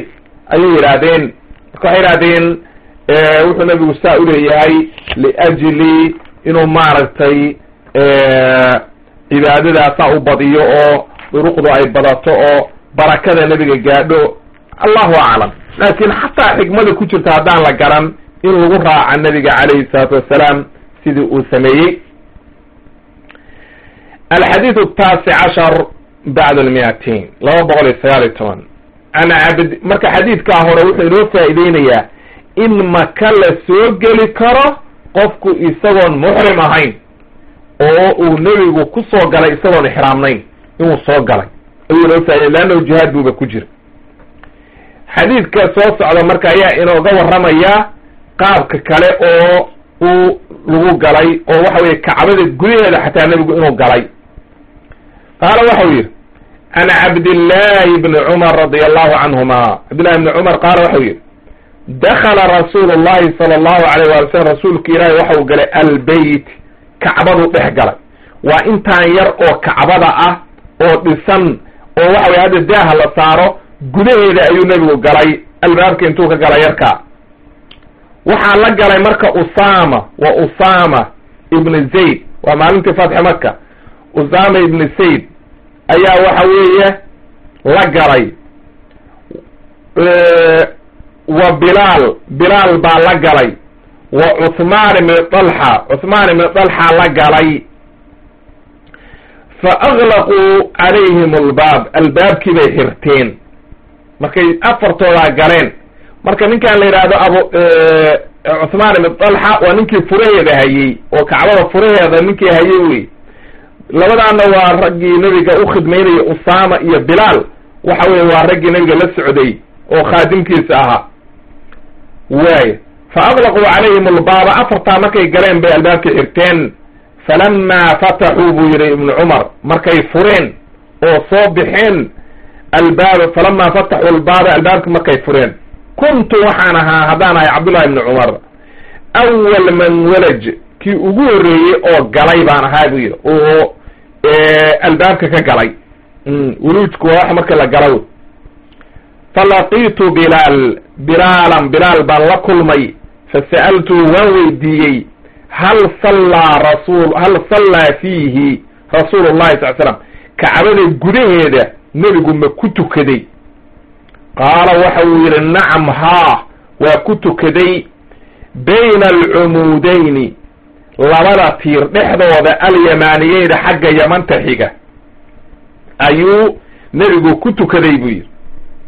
ayay yidhaahdeen marka waxay yidhahdeen wuxuu nabigu saa uleeyahay liajli inuu maaragtay cibaadadaasaa u badiyo oo duruqdu ay badato oo barakada nebiga gaadho allahu aclam laakin xataa xikmada ku jirta haddaan la garan in lagu raaca nebiga calayhi salaatu wassalaam sidii uu sameeyey alxadiid ataasic cashar bacd almiatain laba boqol iyo sagaal iyo toban an cabd marka xadiidkaa hore wuxuu inoo faa'iideynayaa in maka la soo geli karo qofku isagoon muxrim ahayn oo uu nebigu ku soo galay isagoon ixraamnayn inuu soo galay ayuu inoo faaidey leannahu jihaad buuba ku jira xadiidka soo socda marka ayaa inooga warramaya qaabka kale oo uu lagu galay oo waxa weye kacbada gudaheeda xataa nebigu inuu galay qaala waxau yidhi can cabdillahi bni cumar radi allahu canhuma cabdillahi bni cumar qaala waxau yidhi dakala rasuulu llahi sala allahu alayh waali slam rasuulka ilaahi waxau galay albeyt kacbaduu dhex galay waa intaan yar oo kacbada ah oo dhisan oo waxa weye hadda daaha la saaro gudaheeda ayuu nebigu galay albaabka intuu ka galay yarkaa waxaa la galay marka usama wa usama ibni zayd waa maalintii fatxi maka usama ibni zayd ayaa waxa weeye la galay wa bilaal bilaal baa la galay wa cuhmaan ibni dalxa cuhmaan ibni dalxa la galay fa aglaquu calayhim albaab albaabkii bay xirteen markay afartoodaa galeen marka ninkaan la yidhaahdo abu cuhmaan ibn dalxa waa ninkii furaheeda hayey oo kacbada furaheeda ninkii hayey wey labadaana waa raggii nebiga u khidmaynaya usama iyo bilaal waxa weye waa raggii nebiga la socday oo khaadimkiisa ahaa waay fa aglaquu calayhim albaaba afartaa markay galeen bay albaabkii xirteen falamaa fataxuu buu yihi ibnu cumar markay fureen oo soo bixeen albaaba falamaa fataxuu albaaba albaabki markay fureen kuntu waxaan ahaa haddaan ahay cabdullahi ibni cumar awal man walaj kii ugu horreeyey oo galay baan ahaa buu yidhi oo albaabka ka galay wuluujku waa wax marka la gala falaqiitu bilaal bilaalan bilaal baan la kulmay fasa'altuu waan weydiiyey hal sallaa rasul hal sallaa fiihi rasuulu llahi sal slam kacbada gudaheeda nebigu ma ku tukaday qaala waxa uu yidhi nacam haa waa ku tukaday bayna alcumuudayni labada tiir dhexdooda alyamaaniyeyda xagga yamanta xiga ayuu nebigu ku tukaday buu yidhi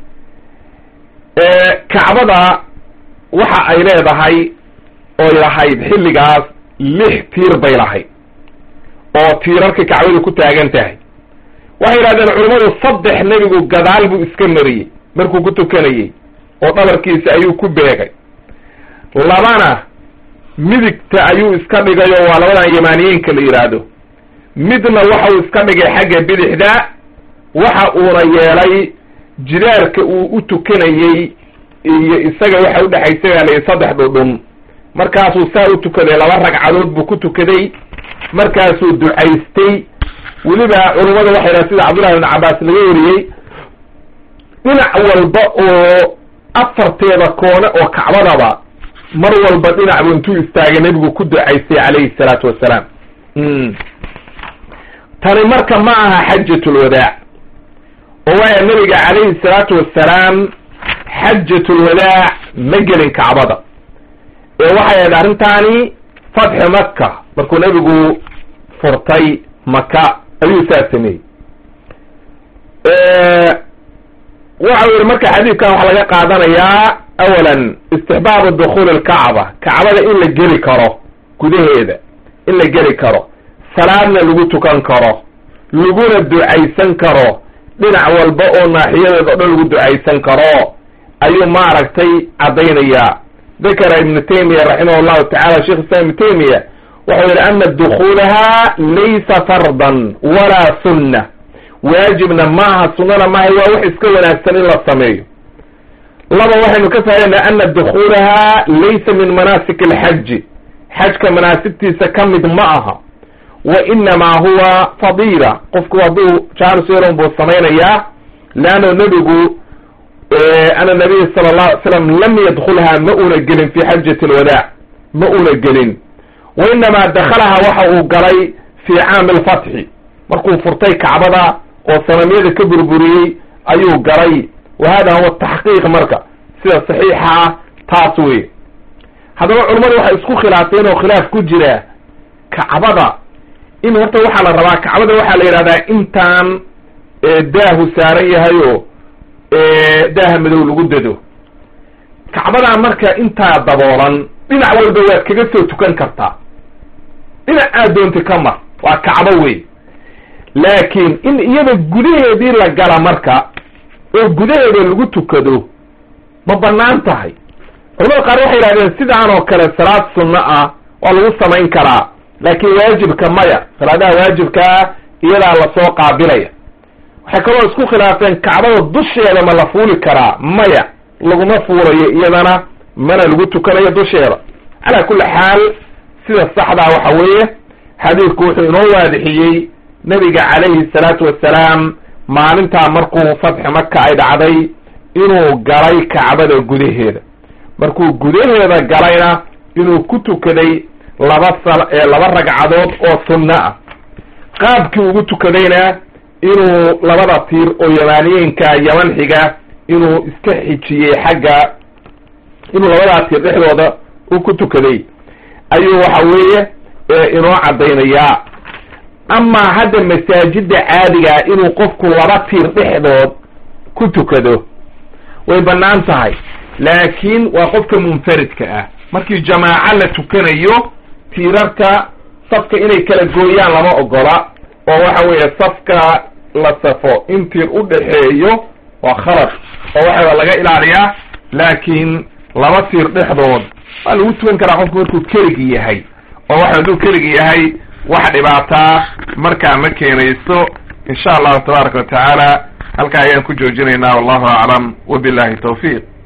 kacbada waxa ay leedahay oy lahayd xilligaas lix tiir bay lahayd oo tiirarka kacbadu ku taagan tahay waxay yidhahdeen culimmadu saddex nebigu gadaal buu iska mariyey markuu ku tukanayey oo dhabarkiisa ayuu ku beegay labana midigta ayuu iska dhigay oo waa labadan yamaaniyeenka la yidhaahdo midna waxa uu iska dhigay xagga bidixda waxa uuna yeelay jidaarka uu u tukanayey iyo isaga waxa udhexaysa yaalay saddex dhudhun markaasuu saa u tukaday laba ragcadood buu ku tukaday markaasuu ducaystay weliba culummada waxay dhaha sida cabdullahi ibn cabbaas laga wariyey dhinac walba oo afarteeda koone oo kacbadaba mar walba dhinacbu intuu istaagay nebigu ku ducaystay calayhi salaatu wassalaam tani marka ma aha xajatulwadaac oo waaya nebiga calayhi salaatu wassalaam xajatulwadaac ma gelin kacbada ee waxay ahayd arrintaani fatxi maka markuu nebigu furtay maka ayuu saa sameeyey waxau yihi marka xadiidkan waxaa laga qaadanayaa awalan istixbaabu dukhuuli alkacba kacbada in la geli karo gudaheeda in la geli karo salaadna lagu tukan karo laguna ducaysan karo dhinac walba oo naaxiyadeeda o dhan lagu ducaysan karo ayuu maaragtay caddaynayaa dakara ibnu taymiya raximah llahu tacala sheikh islam ibnu taymiya wuxuu yihi ana dukuulaha laysa fardan walaa sunna waajibna maaha sunnana maaha waa wax iska wanaagsan in la sameeyo laba waxaynu ka faaidayna ana dukuulaha laysa min manaasik alxaji xajka manaasigtiisa ka mid ma aha wa inamaa huwa fadiila qofku hadduu jaanis yeelon buu samaynayaa leanno nebigu ana nabiya sala allahu alay slam lam yadkulha ma una gelin fi xajati alwadaac ma una gelin wa inamaa dakalaha waxa uu galay fi caami alfatxi markuu furtay kacbada oo sanamyada ka burburiyey ayuu galay wa hada huwa taxqiiq marka sida saxiixa ah taas wey haddaba culummadu waxay isku khilaafeen oo khilaaf ku jira kacbada in horta waxaa la rabaa kacbada waxaa la yidhahdaa intaan daahu saaran yahay oo daaha madow lagu dado kacbadaa marka intaa daboolan dhinac walba waad kaga soo tukan kartaa dhinac aad doonta ka mar waa kacbo wey laakiin in iyada gudaheedii la gala marka oo gudaheeda lagu tukado ma banaan tahay culamada qaar waxay yidhahdeen sidaan oo kale salaad sunno ah waa lagu samayn karaa laakiin waajibka maya salaadaha waajibkaa iyadaa lasoo qaabilaya waxay kaloo isku khilaafeen kacbada dusheeda ma la fuuli karaa maya laguma fuulayo iyadana mana lagu tukanayo dusheeda calaa kulli xaal sida saxdaa waxa weeye xadiidku wuxuu inoo waadixiyey nabiga calayhi salaatu wassalaam maalintaa markuu fatxi maka ay dhacday inuu galay kacbada gudaheeda markuu gudaheeda galayna inuu ku tukaday laba sal laba ragcadood oo sunno ah qaabkii ugu tukadayna inuu labada tiir oo yamaaniyeenka yaman xiga inuu iska xijiyey xagga inuu labadaa tiir dhexdooda u ku tukaday ayuu waxa weeye inoo caddaynayaa amaa hadda masaajida caadigaa inuu qofku laba tiir dhexdood ku tukado way bannaan tahay laakiin waa qofka munfaridka ah markii jamaaco la tukanayo tiirarka safka inay kala gooyaan lama ogola oo waxa weeye safka la safo in tiir u dhexeeyo waa khalad oo waxaa laga ilaaliyaa laakiin laba tiir dhexdood waa lagu tukan karaa qofku markuu keligi yahay oo waxa hadduu keligi yahay wax dhibaataa markaa ma keenayso insha allahu tabaaraka wa tacaala halkaa ayaan ku joojinaynaa wallahu aclam wabillahi tawfiiq